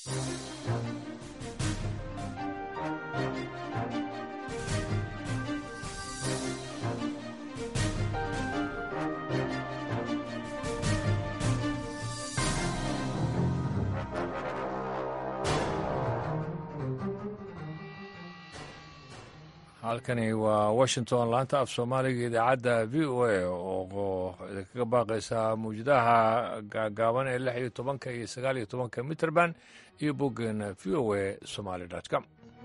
halkani waa washington laanta af soomaaliga idaacadda v o a oo idinkaga baaqaysa mawjadaha gaagaaban ee lix iyo tobanka iyo sagaal iyo tobanka mitrband iyo boggeena v o a somaly com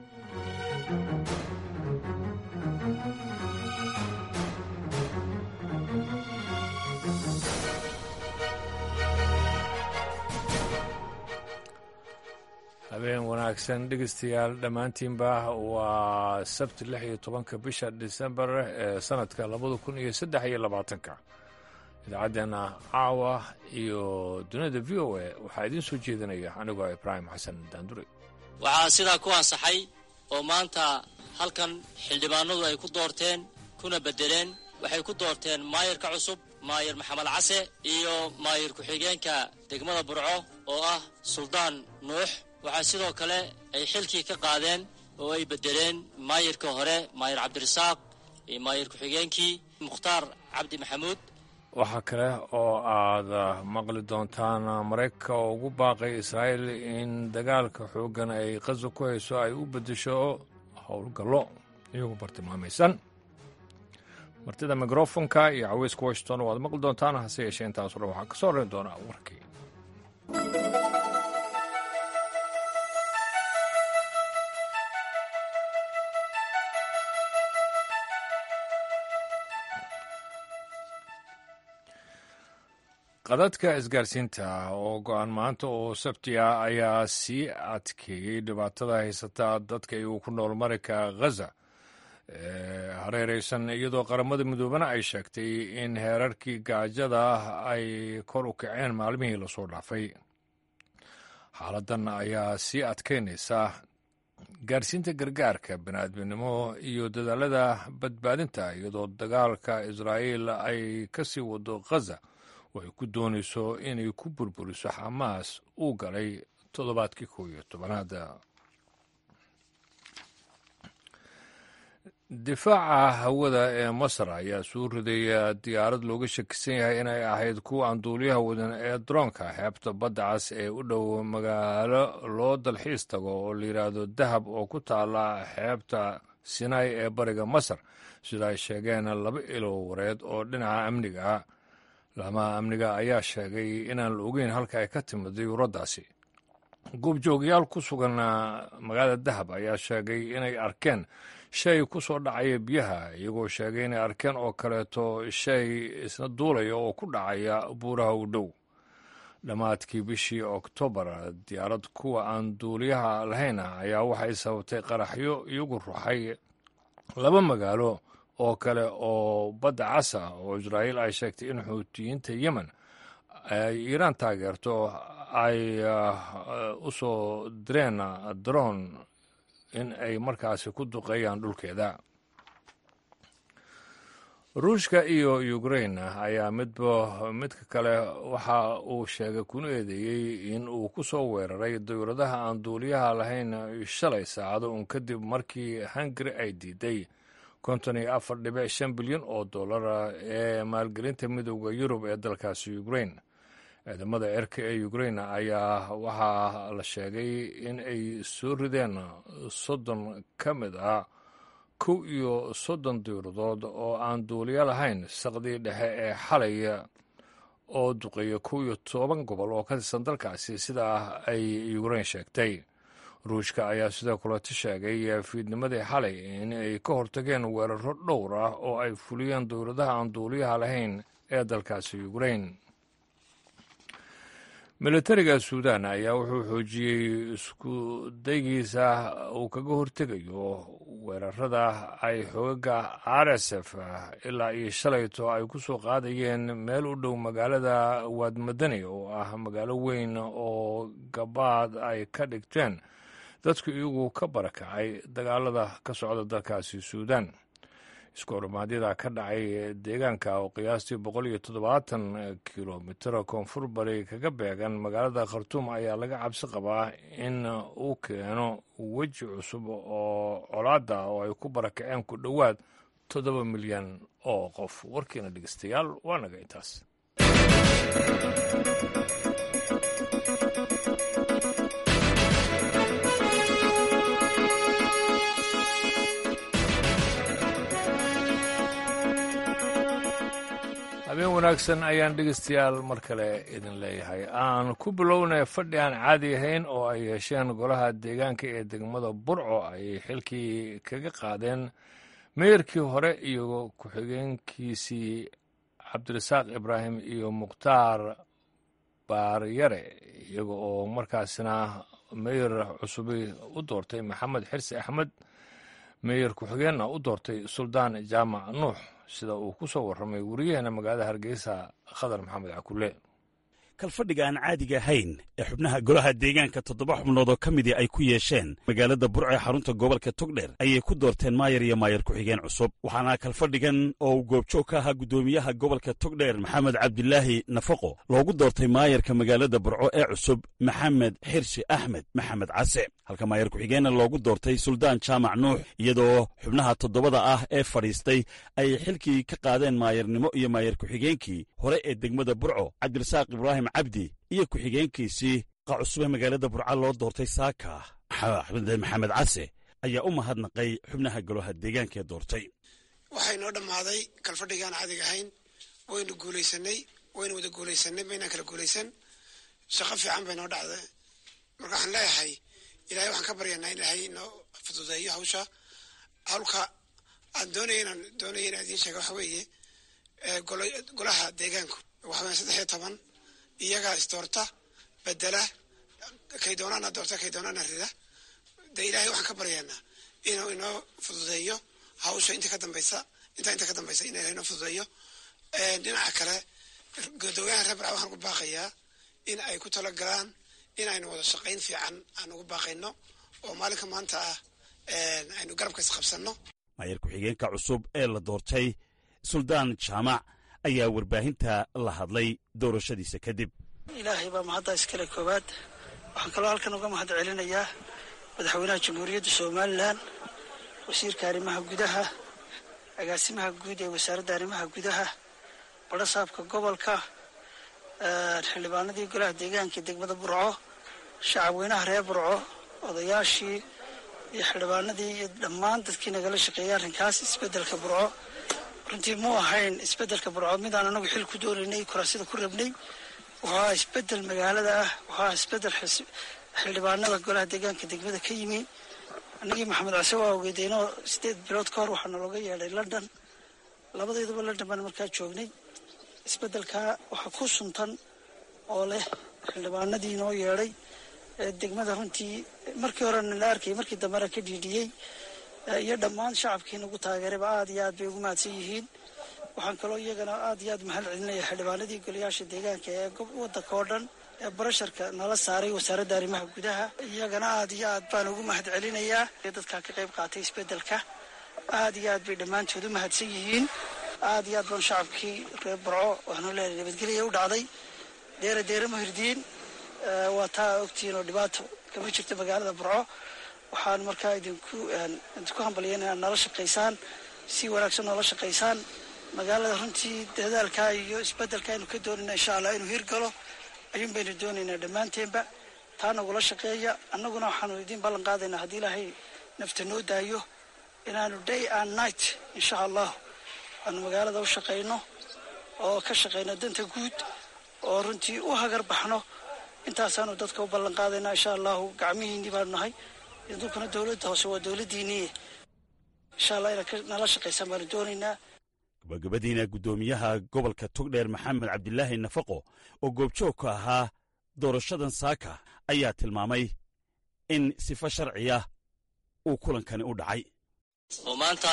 habeen wanaagsan dhegeystayaal dhammaantiinba waa sabti lix iyo tobanka bisha disembar ee sanadka labada kun iyo saddex iyo labaatanka idaacaddeena caawa iyo dunida v o a waxaa idiin soo jeedinaya anigoo ibraahim xasan daandure waxaa sidaa ku ansaxay oo maanta halkan xildhibaanadu ay ku doorteen kuna beddeleen waxay ku doorteen maayarka cusub maayar maxamed case iyo maayar ku-xigeenka degmada burco oo ah suldaan nuux waxaa sidoo kale ay xilkii ka qaadeen oo ay beddeleen maayarka hore maayar cabdirasaaq iyo maayar ku-xigeenkii mukhtaar cabdi maxamuud waxaa kale oo aad maqli doontaan maraykanka oo ugu baaqay israa'iil in dagaalka xooggan ay qaso ku hayso ay u beddesho howlgallo iyagoo bartilmaamaysan martida mikrofonka iyo caweyska washington waad maqli doontaan hase yeeshee intaaso dhan waxaa ka soo horreyn doonaa warkii qadadka isgaarsiinta oo go-aan maanta oo sabti ah ayaa sii adkeeyey dhibaatada haysata dadka iyagu ku nool marinka ghaza hareereysan iyadoo qaramada midoobana ay sheegtay in heerarkii gaajada ay kor u kaceen maalmihii lasoo dhaafay xaaladan ayaa sii adkeynaysa gaarsiinta gargaarka baniaadminimo iyo dadaalada badbaadinta iyadoo dagaalka israa'iil ay ka sii wado ghaza oo ay ku doonayso inay ku burburiso xamaas uu galay toddobaadkii kow iyo tobanaad difaaca hawada ee masar ayaa soo riday diyaarad looga shakisan yahay inay ahayd kuwa aan duuliyaha wadan ee droonka xeebta badda cas ee u dhow magaalo loo dalxiis tago oo la yidhaahdo dahab oo ku taala xeebta sinai ee bariga masar sida ay sheegeen laba ilo wareed oo dhinaca amniga ah laamaha amniga ayaa sheegay inaan la ogeyn halka ay ka timid diyuuraddaasi goobjoogayaal ku sugan magaalada dahab ayaa sheegay inay arkeen shay ku soo dhacaya biyaha iyagoo sheegay inay arkeen oo kaleeto shay isna duulaya oo ku dhacaya buuraha u dhow dhammaadkii bishii oktoobar diyaarad kuwa aan duuliyaha lahayn ayaa waxay sababtay qaraxyo iyagu ruxay laba magaalo oo kale oo badda casa oo israa'iil ay sheegtay in xuutiyiinta yemen ay iiraan taageerto ay u soo direen daroon in ay markaasi ku duqeeyaan dhulkeeda ruushka iyo ukrain ayaa midba midka kale waxa uu sheegay kuna eedeeyey in uu ku soo weeraray dawladaha aan duuliyaha lahayn shalay saacado un kadib markii hungari ay diiday konton iyo afar dhibic shan bilyan oo dollara ee maalgelinta midooda yurub ee dalkaasi ukrain ciidamada cirka ee ukrain ayaa waxaa la sheegay in ay soo rideen soddon ka mid ah kow iyo soddon dawladood oo aan duuliyo lahayn saqdii dhexe ee xalay oo duqeeya kow iyo toban gobol oo ka tirsan dalkaasi sidaa ay ukrain sheegtay ruushka ayaa sidoo kaleto sheegay fiidnimadii xalay in ay ka hortageen weeraro dhowr ah oo ay fuliyeen dowladaha aan duuliyaha lahayn ee dalkaasi ukrain militariga suudan ayaa wuxuu xoojiyey isku daygiisa uu kaga hortegayo weerarada ay xoogaga r s f ilaa iyo shalayto ay ku soo qaadayeen meel u dhow magaalada waadmadani oo ah magaalo weyn oo gabaad ay ka dhigteen dadku iyagu ka barakacay dagaalada ka socda dalkaasi suudan iskoormaadyada ka dhacay deegaanka oo qiyaastii boqol iyo toddobaatan kilomitr koonfur bari kaga beegan magaalada khartuum ayaa laga cabsi qabaa in uu keeno weji cusub oo colaada oo ay ku barakaceen ku dhowaad toddoba milyan oo qof warkiina dhegeystayaal waa naga intaas habeen wanaagsan ayaan dhegeystayaal mar kale idin leeyahay aan ku bilownay fadhi aan caadi ahayn oo ay yeesheen golaha deegaanka ee degmada burco ay xilkii kaga qaadeen meeyarkii hore iyo ku-xigeenkiisii cabdirasaaq ibraahim iyo mukhtaar baaryare iyaga oo markaasna meeyar cusubi u doortay maxamed xirsi axmed meeyar ku-xigeenna u doortay suldaan jaamac nuux sida uu ku soo warramay wariyaheena magaalada hargeysa khadar maxamed cakule kalfadhiga aan caadiga ahayn ee xubnaha golaha deegaanka toddoba xubnood oo ka midii ay ku yeesheen magaalada burco ee xarunta gobolka togdher ayay ku doorteen maayar iyo maayar ku-xigeen cusub waxaana kalfadhigan oo uu goobjoog ka ahaa guddoomiyaha gobolka togdher maxamed cabdilaahi nafaqo loogu doortay maayarka magaalada burco ee cusub maxamed xirsi axmed maxamed case halka maayar ku-xigeenna loogu doortay suldaan jaamac nuux iyadoo xubnaha toddobada ah ee fadhiistay ay xilkii ka qaadeen maayarnimo iyo maayar ku-xigeenkii hore ee degmada burco cabdirasaaq ibraahim cabdi iyo ku-xigeenkiisii qa cusube magaalada burca loo doortay saaka maxamed case ayaa u mahadnaqay xubnaha golaha deegaanka ee doortay waxay noo dhammaaday kalfadhigaan caadiga ahayn waynu guulaysanay waynu wada guulaysanay maynaan kala guulaysan shaqo fiican bay noo dhacday marka waxaan leeyahay ilahay waxaan ka baryanaa in ilaahay inoo fududeeyo hawsha hawlka aan doonaya inaan doonaya inaan idiin sheega waxa weeye golaha deegaanku waxa weya saddex iyo toban iyagaa isdoorta bedela kay doonaana doorta kay doonaana rida dee ilaahay waxaan ka baryaynaa inuu inoo fududeeyo hawsha inta ka dambaysa intaa inta ka dambaysa in ilahay inoo fududeeyo dhinaca kale gudoomiyaha reer barca waxaan ku baaqayaa in ay ku talagalaan in aynu wada shaqayn fiican aan ugu baaqayno oo maalinka maanta ah aynu garabka isqabsanno maayar ku-xigeenka cusub ee la doortay suldaan jaamac ayaa warbaahinta la hadlay doorashadiisa kadib ilaahay baa mahadda iskale koowaad waxaan kaloo halkan uga mahad celinayaa madaxweynaha jamhuuriyadda somalilan wasiirka arrimaha gudaha agaasimaha guud ee wasaaradda arrimaha gudaha badhasaabka gobolka xildhibaanadii golaha deegaanka degmada burco shacabweynaha reer burco odayaashii iyo xildhibaanadii iyo dhammaan dadkii nagala shaqeeyay arrinkaas isbeddelka burco runtii muu ahayn isbeddelka burco midaan anagu xil ku doonaynay kuraasida ku rabnay wuxuu ahaa isbeddel magaalada ah wuxuu ahaa isbeddel xildhibaanada golaha deegaanka degmada ka yimi annagii maxamed case waa ogeedeynoo sideed bilood ka hor waxaana looga yeedhay london labadayduba london baan markaa joognay isbeddelkaa waxaa ku suntan oo leh xildhibaanadii noo yeedhay degmada runtii markii horena la arkayay markii dambena ka dhiidhiyey iyo dhammaan shacabkii nagu taageerayba aad iyo aad bay ugu mahadsan yihiin waxaan kaloo iyagana aad iyo aad mahad celinaya xildhibaanadii golayaasha deegaanka ee waddanka oo dhan ee barasharka nala saaray wasaaradda arrimaha gudaha iyagana aad iyo aad baan ugu mahad celinayaa dadkaa ka qayb qaatay isbeddelka aad iyo aad bay dhammaantood u mahadsan yihiin aad iyo aad baan shacabkii reer barco waxaanu leeyahay nabadgelya u dhacday deera deera mahirdiin waa taa ogtihiin oo dhibaato kama jirto magaalada burco waxaan markaa idinku idinku hambalyan inaad nala shaqaysaan si wanaagsan noola shaqaysaan magaalada runtii dadaalkaa iyo isbeddelka aynu ka doonayna insha allah inuu hirgalo ayuun baynu doonaynaa dhammaanteenba taa nagula shaqeeya annaguna waxaanu idiin ballan qaadaynaa haddii ilaahay nafta noo daayo inaanu day and night insha allah aanu magaalada u shaqayno oo ka shaqayno danta guud oo runtii u hagar baxno intaasaanu dadka u ballan qaadaynaa insha allahu gacmihiinii baanu nahay idinkuna dowladda hoose waa dowladdiinii insha allah inaad nala shaqaysaan baanu doonaynaa gabagabadiina guddoomiyaha gobolka togdheer maxamed cabdilaahi nafaqo oo goobjoog ka ahaa doorashadan saaka ayaa tilmaamay in sifo sharciya uu kulankani u dhacay oo maanta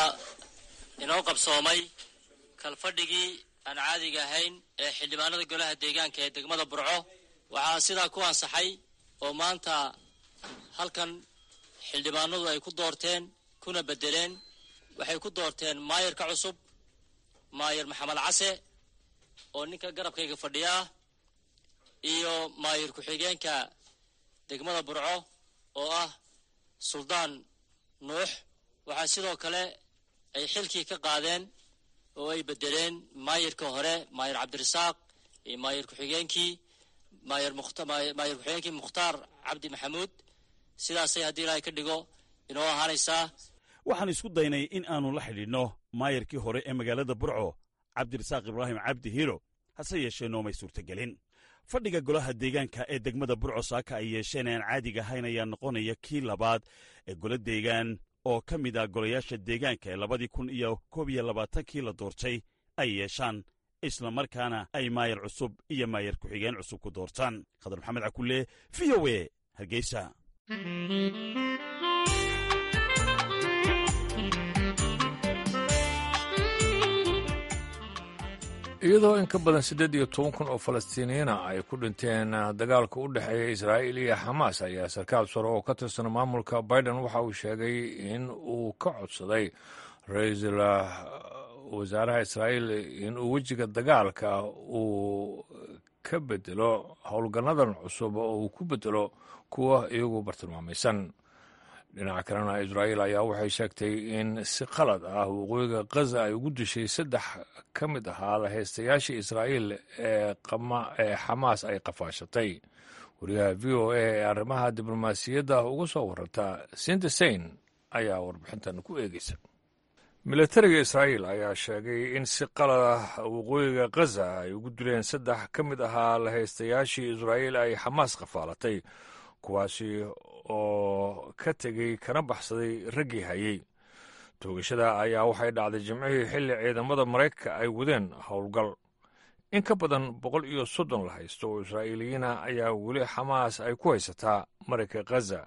inoo qabsoomay kalfadhigii aan caadiga ahayn ee xildhibaanada golaha deegaanka ee degmada burco waxaa sidaa ku ansaxay oo maanta halkan xildhibaanadu ay ku doorteen kuna bedeleen waxay ku doorteen maayarka cusub maayar maxamed case oo ninka garabkayga fadhiyaa iyo maayar ku-xigeenka degmada burco oo ah suldaan nuux waxaa sidoo kale ay xilkii ka qaadeen oo ay bedeleen maayarka hore maayar cabdirasaaq iyo maayar ku-xigeenkii maayar maayar ku-xigeenkii mukhtaar cabdi maxamuud sidaasay haddii ilaahay ka dhigo inoo ahaanaysaa waxaan isku daynay in aannu la xidhiidhno maayarkii hore ee magaalada burco cabdirasaaq ibraahim cabdi hiiro hase yeeshee noomay suurtagelin fadhiga golaha deegaanka ee degmada burco saaka ay yeesheen aan caadiga ahayn ayaa noqonaya kii labaad ee golo deegaan oo ka mid ah golayaasha deegaanka ee labadii kun iyo koob iyo labaatankii la doortay ay yeeshaan isla markaana ay maayar cusub iyo maayar ku-xigeen cusub ku doortaan khadar maxamed cakulle v o e hargeysa iyadoo in ka badan siddeed iyo toban kun oo falastiiniyiina ay ku dhinteen dagaalka u dhexeeya israa'iil iyo xamaas ayaa sarkaal sare oo ka tirsan maamulka biden waxa uu sheegay in uu ka codsaday ra-iisul wasaaraha israa'iil in uu wejiga dagaalka uu ka bedelo howlgannadan cusub oo uu ku bedelo kuwa iyagu bartilmaamaysan dhinaca kalena israa'iil ayaa waxay sheegtay in si qalad ah waqooyiga khaza ay ugu dishay saddex ka mid ahaa lahaystayaashii israa'iil ee xamaas ay qafaashatay wariyaha v o a ee arrimaha diblomaasiyadda uga soo waranta sindesain ayaa warbixintan ku eegeysa milatariga israa'iil ayaa sheegay in si qalad ah waqooyiga khaza ay ugu dileen saddex ka mid ahaa lahaystayaashii israa'iil ay xamaas qafaalatay kuwaasi oo ka tegey kana baxsaday raggii hayey toogashada ayaa waxay dhacday jimcihii xilli ciidamada maraykanka ay wadeen howlgal in ka badan boqol iyo soddon la haysto oo israa'iiliyiina ayaa weli xamaas ay ku haysataa marayka khaza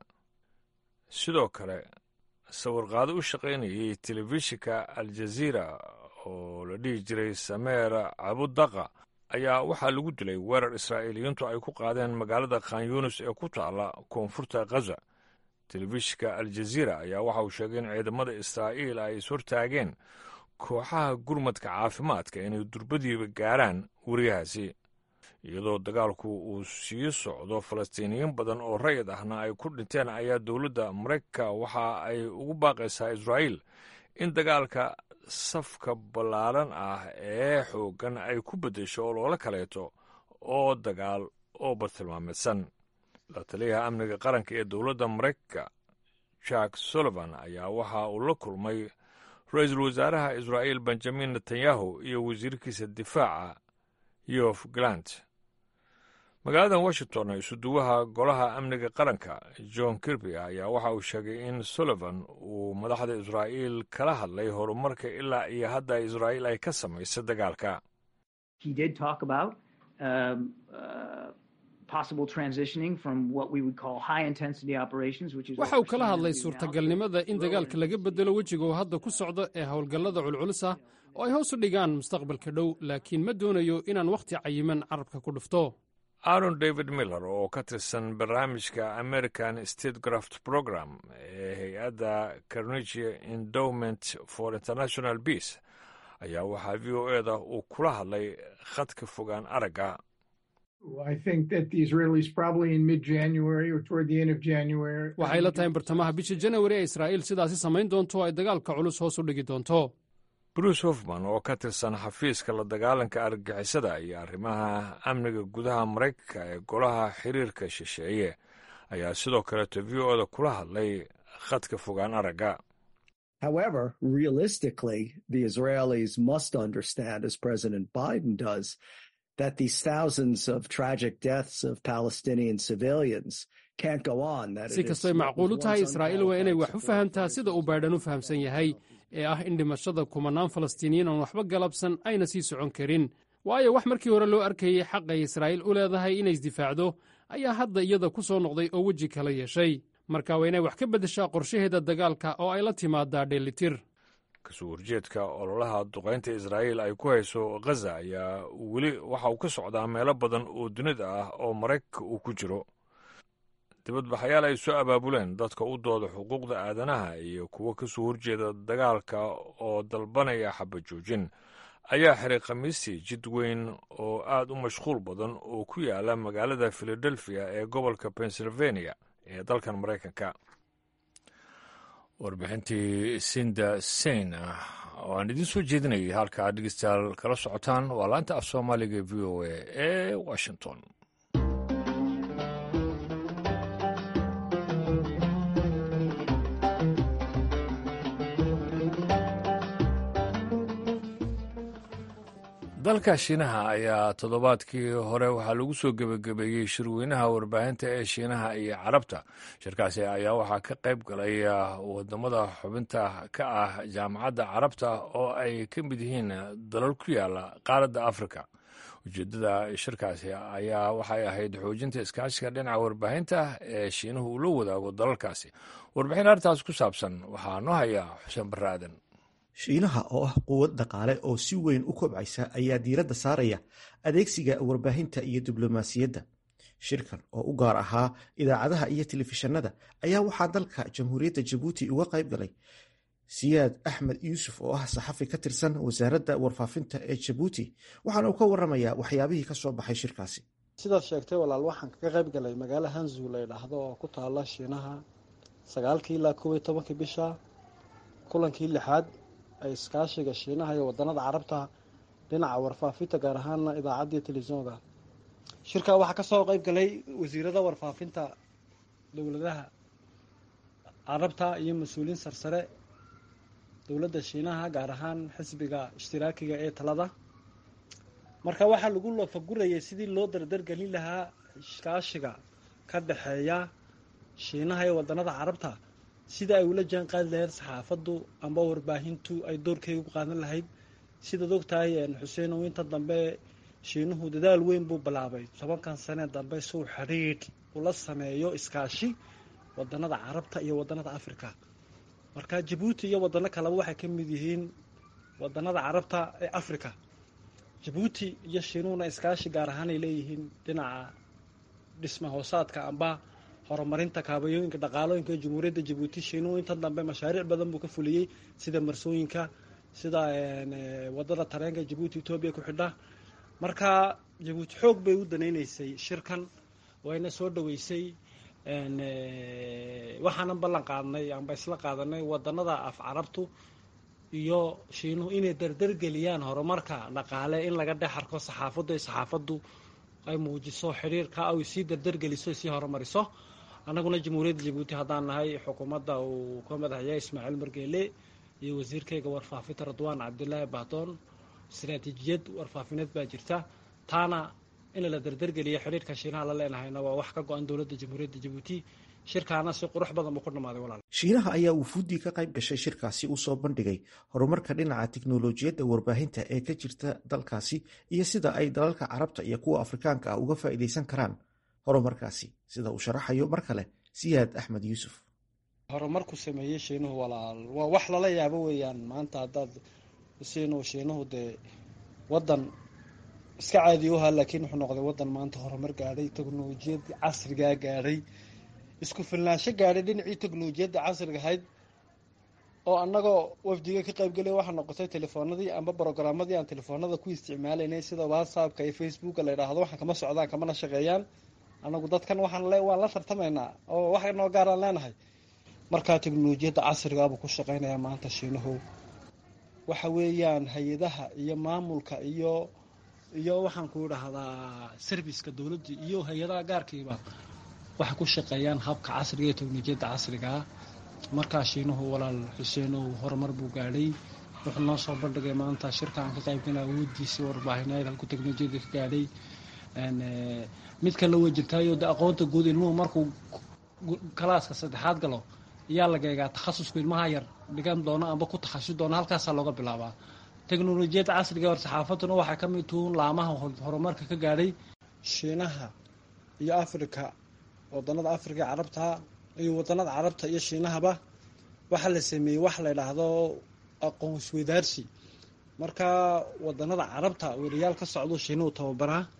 sidoo kale sawirqaado u shaqaynayay telefishinka aljaziira oo la dhihi jiray sameer cabudaqa ayaa waxaa lagu dilay weerar israa'iiliyiintu ay ku qaadeen magaalada khan yunis ee ku taalla koonfurta khaza telefishinka aljaziira ayaa waxa uu sheegay in ciidamada israa'iil ay ishortaageen kooxaha gurmadka caafimaadka inay durbadiiba gaaraan weriyahaasi iyadoo dagaalku uu sii socdo falastiiniyiin badan oo rayid ahna ay ku dhinteen ayaa dowladda maraykanka waxa ay ugu baaqaysaa israa'iil in dagaalka safka ballaaran ah ee xooggan ay ku beddesho oo loola kaleeto oo dagaal oo bartilmaameedsan la taliyaha amniga qaranka ee dowladda maraykanka jack sullivan ayaa waxa uu la kulmay ra-iisul wasaaraha israa'iil benjamin netanyahu iyo wasiirkiisa difaaca yof galant magaalada washington isuduwaha golaha amniga qaranka john kirby ayaa waxa uu sheegay in sullivan uu madaxda israa'iil kala hadlay horumarka ilaa iyo hadda israa'iil ay ka samaysay dagaalka waxa uu kala hadlay suurtagalnimada in dagaalka laga bedelo wejiga uu hadda ku socdo ee howlgallada culculus ah oo ay hoos u dhigaan mustaqbalka dhow laakiin ma doonayo inaan wakhti cayiman carabka ku dhufto aaron david miller oo ka tirsan barnaamijka american state graft program ee hay-adda carnegie endowment for international peace ayaa waxaa v o eda uu kula hadlay khadka fogaan aragga waxay la tahay in bartamaha bisha janawari ee israa'iil sidaasi samayn doonto oo ay dagaalka culus hoos u dhigi doonto bruce hofman oo ka tirsan xafiiska la dagaalanka argagixisada iyo arrimaha amniga gudaha maraykanka ee golaha xiriirka shisheeye ayaa sidoo kaleeto v o da kula hadlay khadka fogaan aragga However, realistically, the Israelis must understand, as President Biden does, that these thousands of tragic deaths of Palestinian civilians can't go on. That si kastoy macquul u tahay israa'iil waa inay wax u fahamtaa sida uu baydhan u fahamsan yahay ee ah in dhimashada kumanaan falastiiniyiin aan waxba galabsan ayna sii socon karin waayo wax markii hore loo arkayey xaqay israa'iil u leedahay inay isdifaacdo ayaa hadda iyada ku soo noqday oo weji kala yeeshay marka waa inay wax ka beddeshaa qorshaheeda dagaalka oo ay la timaadaa dheelitir kasoo horjeedka ololaha duqaynta israa'iil ay ku hayso khaza ayaa weli waxa uu ka socdaa meelo badan oo dunida ah oo maraykanka uu ku jiro dibadbaxayaal ay soo abaabuleen dadka u dooda xuquuqda aadanaha iyo kuwo ka soo horjeeda dagaalka oo dalbanaya xabajoojin ayaa xiray khamiistii jid weyn oo aad u mashquul badan oo ku yaala magaalada filadelfiya ee gobolka pennsylvania ee dalkan maraykanka warbixintii sinda sein ah oo aan idiin soo jeedinayay halkaa dhegeystayaal kala socotaan waa laanta af soomaaliga v o a ee washington dalka shiinaha ayaa toddobaadkii hore waxaa lagu soo gebagabeeyey shirweynaha warbaahinta ee shiinaha iyo carabta shirkaasi ayaa waxaa ka qayb galay wadamada xubinta ka ah jaamacadda carabta oo ay ka mid yihiin dalal ku yaala qaaradda afrika ujeeddada shirkaasi ayaa waxay ahayd xoojinta iskaashiga dhinaca warbaahinta ee shiinuhu uu la wadaago dalalkaasi warbixin arrintaas ku saabsan waxaa noo haya xuseen barre aadan shiinaha oo ah quwad dhaqaale oo si weyn u kobcaysa ayaa diiradda saaraya adeegsiga warbaahinta iyo diblomaasiyadda shirkan oo u gaar ahaa idaacadaha iyo telefishanada ayaa waxaa dalka jamhuuriyadda jabuuti uga qayb galay siyaad axmed yuusuf oo ah saxafi ka tirsan wasaaradda warfaafinta ee jabuuti waxaana uu ka waramayaa waxyaabihii ka soo baxay shirkaasi sidaad sheegtay walaal waxaan kaga qayb galay magaalo hanzu la ydhaahdo oo ku taala shiinaha sagaalkii ilaa kow iyo tobankii bisha kulankii lixaad ay iskaashiga shiinaha iyo wadanada carabta dhinaca warfaafinta gaar ahaana idaacadda iyo telefisonka shirkaa waxaa kasoo qeyb galay wasiirada warfaafinta dowladaha carabta iyo mas-uuliyiin sarsare dowladda shiinaha gaar ahaan xisbiga ishtiraakiga ee talada marka waxaa lagu lafagurayay sidii loo dardargelin lahaa iskaashiga ka dhexeeya shiinaha iyo wadanada carabta sida ay ula jaan qaadi lahayd saxaafaddu amba warbaahintu ay doorkeyga ku qaadan lahayd sidaad ogtahay xuseenow inta dambe shiinuhu dadaal weyn buu bilaabay tobankan sane dambe suu xidhiidh ula sameeyo iskaashi wadanada carabta iyo wadanada africa marka jabuuti iyo wadano kaleba waxay ka mid yihiin wadanada carabta ee africa jabuuti iyo shiinuhuna iskaashi gaar ahaan ay leeyihiin dhinaca dhisma hoosaadka amba horumarinta kaabayooyinka dhaqaalooyinka jamhuuriyadda jabuuti shiinuhu inta dambe mashaariic badan buu ka fuliyey sida marsooyinka sida wadada tareenka jabuuti etoobiya ku xidha marka jabuuti xoog bay u danayneysay shirkan wayna soo dhaweysay waxaanan ballan qaadnay amba isla qaadanay wadanada af carabtu iyo shiinuhu inay dardargeliyaan horumarka dhaqaale in laga dhex arko saxaafaddu ay saxaafaddu ay muujiso xidhiirka ay sii dardargeliso sii horumariso annaguna jamhuuriyadda jabuuti haddaan nahay xukuumadda uu ka madaxyahay ismaaciil margeele iyo wasiirkayga warfaafinta radwaan cabdilaahi bahdoon istaraatiijiyad warfaafineed baa jirta taana in la dardargeliyo xidhiirka shiinaha la leenahayna waa wax ka go-an dowladda jamhuuriyadda jabuuti shirkaana si qurux badan buu ku dhammaaday walaal shiinaha ayaa wufuuddii ka qayb gashay shirkaasi u soo bandhigay horumarka dhinaca tiknolojiyadda warbaahinta ee ka jirta dalkaasi iyo sida ay dalalka carabta iyo kuwa afrikaanka ah uga faa'iidaysan karaan horumarkaasi sida uu sharaxayo mar kale siyaad axmed yuusuf horumarku sameeyey shiinuhu walaal waa wax lala yaabo weeyaan maanta haddaad siinu shiinuhu dee wadan iska caadi u ahaa laakiin wuxuu noqday wadan maanta horumar gaadhay teknolojiyad casrigaa gaadhay isku filnaansho gaadhay dhinacii teknolojiyadda casriga ahayd oo annagoo wafdiga ka qaybgelaya waxaa noqotay telefoonadii amba brogaramadii aan telefoonada ku isticmaalaynay sida whatsappka iyo facebooka la yidhaahdo waxaan kama socdaan kamana shaqeeyaan annagu dadkan waxaan le waan la tartamaynaa oo wax noo gaaraan leenahay markaa teknolojiyadda casrigaabuu ku shaqeynayaa maanta shiinuhu waxa weeyaan hay-adaha iyo maamulka iyo iyo waxaan ku idhaahdaa serviceka dowladda iyo hay-adaha gaarkiiba waxay ku shaqeeyaan habka casriga iyo teknolojiyadda casrigaa markaa shiinuhu walaal xuseenow horumar buu gaadhay wuxuu noo soo bandhigay maanta shirka aan ka qaybgala awoodiisii warbaahineed halku teknolojiyadda ka gaadhay mid kale way jirtaayo de aqoonta guud ilmuhu markuu kalaaska saddexaad galo ayaa laga eegaa takhasusku ilmaha yar dhigan doono amba ku takhasus doono halkaasaa looga bilaabaa teknolojiyadda casriga hor saxaafaduna waxay ka mid tuhuun laamaha horumarka ka gaadhay shiinaha iyo africa wadanada africa carabta iyo wadanada carabta iyo shiinahaba waxaa la sameeyey wax la yidhaahdo aqoon isweydaarsi marka wadanada carabta weriyaal ka socdo shiinuhu tababaraa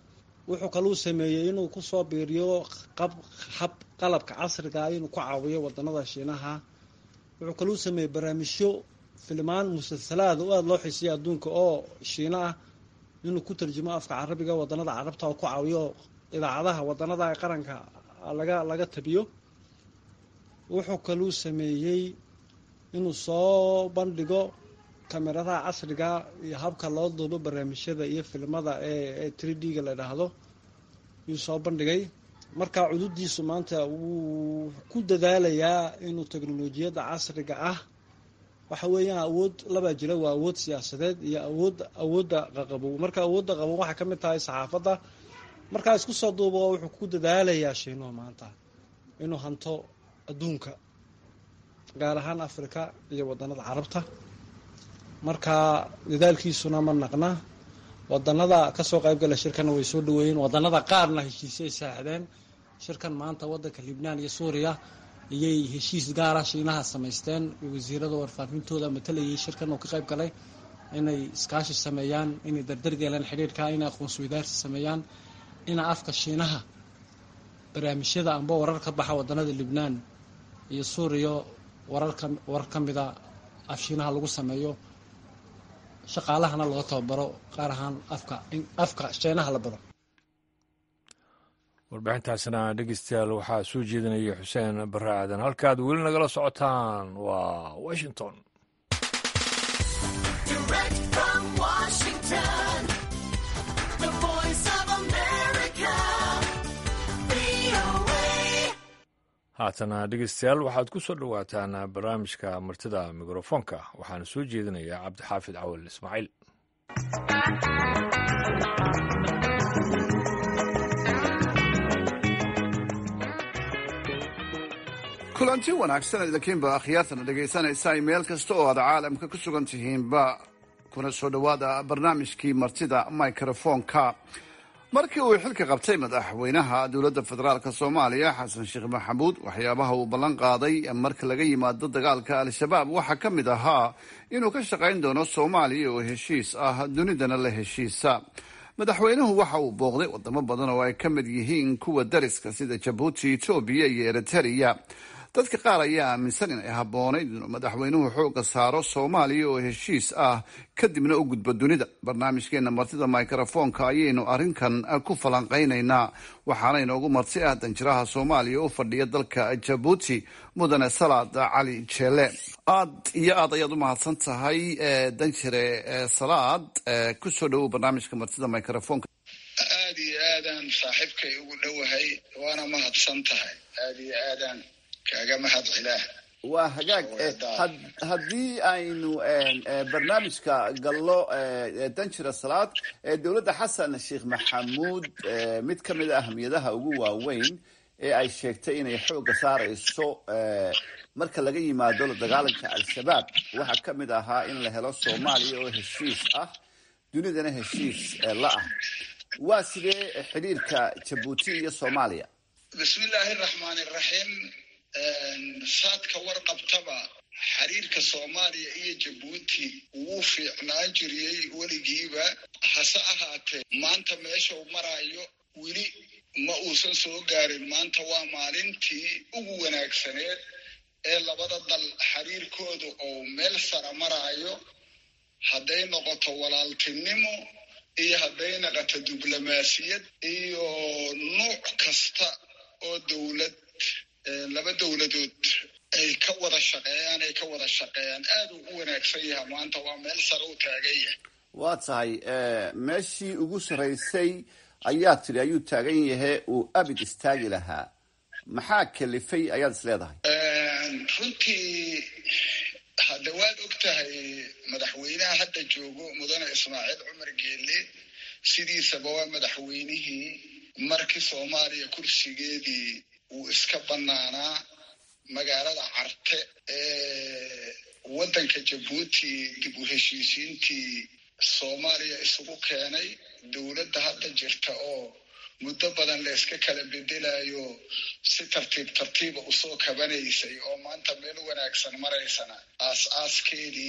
wuxuu kaluu sameeyey inuu kusoo biiriyo qab hab qalabka casriga inuu ku caawiyo wadanada shiinaha wuxuu kaluu sameeyey barnaamijyo filmaan musalsalaada u aada loo xiisiya adduunka oo shiino ah inuu ku tarjumo afka carabiga wadanada carabta oo ku caawiyo idaacadaha wadanada qaranka laga laga tabiyo wuxuu kaluu sameeyey inuu soo bandhigo kameradaha casriga iyo habka loo duubo barnaamijyada iyo filimada ee three d ga la idhaahdo yuu soo bandhigay markaa cududiisu maanta wuu ku dadaalayaa inuu teknolojiyadda casriga ah waxa weeyaan awood labaa jira waa awood siyaasadeed iyo awood awoodda qaqabow marka awoodda qabow waxay ka mid tahay saxaafadda markaa isku soo duubo wuxuu ku dadaalayaa shiinuhu maanta inuu hanto adduunka gaar ahaan africa iyo wadanada carabta marka dadaalkiisuna ma naqna wadanada kasoo qaybgala shirkana way soo dhaweeyeen wadanada qaarna heshiisay saaxdeen shirkan maanta wadanka libnaan iyo suuriya iyay heshiis gaara shiinaha samaysteen wasiirada warfaafintooda matalayay shirkan oo ka qayb galay inay iskaashi sameeyaan inay dardargeelaan xidhiirka inay aqoonsi wadaarsi sameeyaan ina afka shiinaha barnaamijyada amba warar ka baxa wadanada libnaan iyo suuriya wararka warar ka mida af shiinaha lagu sameeyo shaqaalahana laga tababaro qaar ahaan afka afka shiinaha la baro warbixintaasna dhegeystayaal waxaa soo jeedinaya xuseen barre aadan halkaad weli nagala socotaan waa washington haatana dhegeystayaal waxaad ku soo dhowaataan barnaamijka martida mikrofoonka waxaana soo jeedinayaa cabdixaafid cawal ismaaciil kulanti wanaagsan idinkiinba akhyaartana dhegaysanaysa meel kasta oo aad caalamka ku sugan tihiinba kuna soo dhowaada barnaamijkii martida microfoonka markii uu xilka qabtay madaxweynaha dowladda federaalk soomaaliya xasan sheekh maxamuud waxyaabaha uu ballan qaaday marka laga yimaado dagaalka al-shabaab waxaa ka mid ahaa inuu ka shaqayn doono soomaaliya oo heshiis ah dunidana la heshiisa madaxweynuhu waxa uu booqday wadamo badan oo ay ka mid yihiin kuwa dariska sida jabuuti etoobiya iyo eritrea dadka qaar ayaa aaminsan in ay habboonayd inuu madaxweynuhu xooga saaro soomaaliya oo heshiis ah kadibna u gudbo dunida barnaamijkeena martida microfoonka ayaynu arrinkan ku falanqaynaynaa waxaana inoogu marti ah danjiraha soomaaliya u fadhiya dalka jabuuti mudane salaad cali jeele aad iyo aad ayaad u mahadsan tahay danjire salaad kusoo dhowow barnaamijka martida microfoonka aada iyo aadaan saaxiibkay ugu dhowahay waana mahadsan tahay aada iyo aadaan kaaga mahad cilaah waa hagaag haddii aynu barnaamijka gallo danjira salaad dowladda xasan sheekh maxamuud mid ka mid a ahmiyadaha ugu waaweyn ee ay sheegtay inay xoogga saarayso marka laga yimaado la dagaalanka al-shabaab waxaa ka mid ahaa in la helo soomaaliya oo heshiis ah dunidana heshiis la ah waa sidee xidhiirka jabuuti iyo soomaaliya bismi illaahi raxmaan iraxiim saadka warqabtaba xiriirka soomaaliya iyo jabuuti wuu fiicnaan jiriyey weligiiba hase ahaatee maanta meesha uu maraayo weli ma uusan soo gaarin maanta waa maalintii ugu wanaagsaneed ee labada dal xiriirkooda oo meel sara maraayo hadday noqoto walaaltinimo iyo hadday noqoto diblomaasiyad iyo nuuc kasta oo dowlad laba dowladood ay ka wada shaqeeyaan ay ka wada shaqeeyaan aad uu u wanaagsan yaha maanta waa meel sare u taagan yahay waa tahay meeshii ugu sarraysay ayaa tidhi ayuu taagan yahe uu abid istaagi lahaa maxaa kalifay ayaad is leedahay runtii hadda waad og tahay madaxweynaha hadda joogo mudane ismaaciil cumar geelle sidiisaba waa madaxweynihii markii soomaaliya kursigeedii uu iska bannaanaa magaalada carte ee waddanka jabuuti dib u heshiisiintii soomaaliya isugu keenay dowladda hadda jirta oo muddo badan la iska kala bedelayo si tartiib tartiiba usoo kabanaysay oo maanta meel wanaagsan maraysana aas-aaskeedii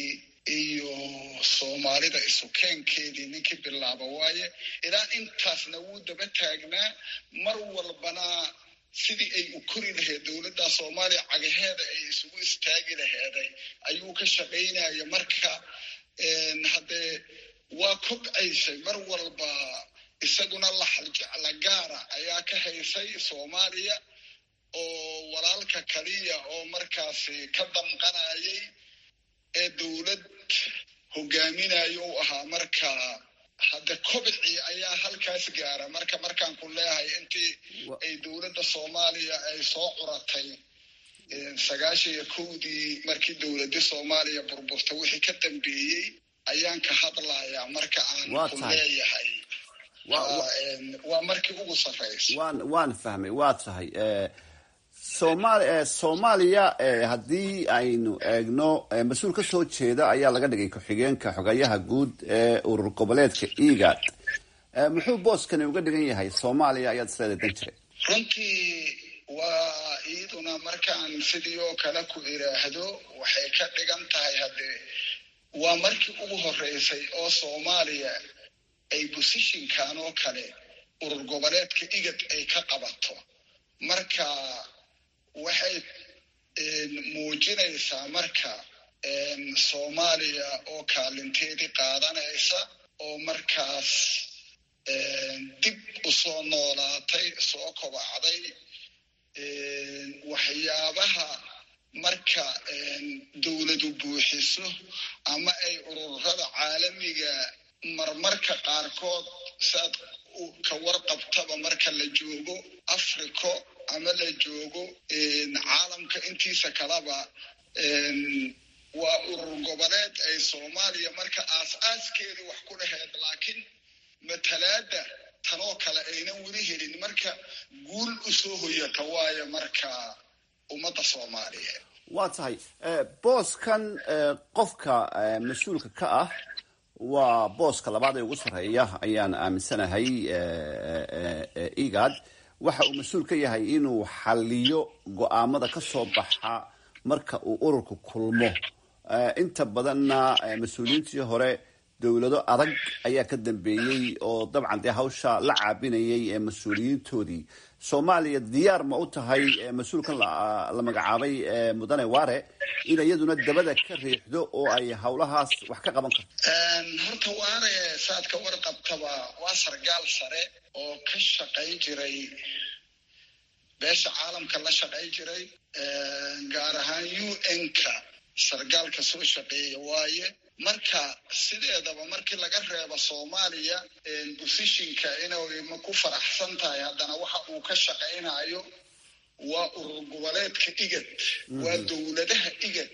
iyo soomaalida isukeenkeedii ninkii bilaaba waaye ilaa intaasna wuu daba taagnaa mar walbana sidii ay u kori lahayd dowladda soomaaliya cagaheeda ay isugu istaagi laheeday ayuu ka shaqaynaya marka haddee waa kobcaysay mar walba isaguna laxaljecla gaara ayaa ka haysay soomaaliya oo walaalka kaliya oo markaasi ka damqanayay ee dowlad hogaaminayo u ahaa marka hadda kobcii ayaa halkaas gaara marka markaan ku leeyahay intii ay dowladda soomaaliya ay soo curatay sagaashan iyo kowdii markii dowladda soomaaliya burburtay wixii ka dambeeyey ayaan ka hadlayaa marka aan ku leeyahay waa markii ugu sarraysa waan waan fahmay waa tahay somaali soomaaliya haddii aynu eegno mas-uul ka soo jeeda ayaa laga dhigay ku-xigeenka xogayaha guud ee urur goboleedka egad muxuu booskani uga dhigan yahay soomaaliya ayaad isleeday dan jiray runtii waa iyaduna markaan sidii oo kale ku iraahdo waxay ka dhigan tahay haddee waa markii ugu horeysay oo soomaaliya ay bosishinkan oo kale urur goboleedka igad ay ka qabato marka waxay muujinaysaa marka soomaaliya oo kaalinteedii qaadanaysa oo markaas dib u soo noolaatay soo kobacday waxyaabaha marka dowladu buuxiso ama ay ururada caalamiga marmarka qaarkood saad ka warqabtaba marka la joogo africo ama la joogo caalamka intiisa kaleba waa urur goboleed ay soomaaliya marka aas-aaskeedu wax ku dhaheed laakiin matalaada tanoo kale aynan weli helin marka guul u soo hoyata waayo marka ummadda soomaaliyeed waa tahay booskan qofka mas-uulka ka ah waa booska labaad ee ugu sarreeya ayaan aaminsanahay egad waxa uu mas-uul ka yahay inuu xaliyo go-aamada ka soo baxa marka uu ururku kulmo inta badanna mas-uuliyiintii hore dowlado adag ayaa ka dambeeyey oo dabcan dee hawsha la caabinayay ee mas-uuliyiintoodii soomaaliya diyaar ma u tahay mas-uulkan la magacaabay mudane ware in iyaduna dabada ka riixdo oo ay hawlahaas wax ka qaban karto horta waare saad ka warqabtaba waa sargaal sare oo ka shaqayn jiray beesha caalamka la shaqayn jiray gaar ahaan u n-ka sargaalka soo shaqeeya waaye marka sideedaba markii laga reebo soomaaliya bosishinka inay ma ku faraxsan tahay haddana waxa uu ka shaqaynayo waa urur goboleedka igad waa dowladaha igad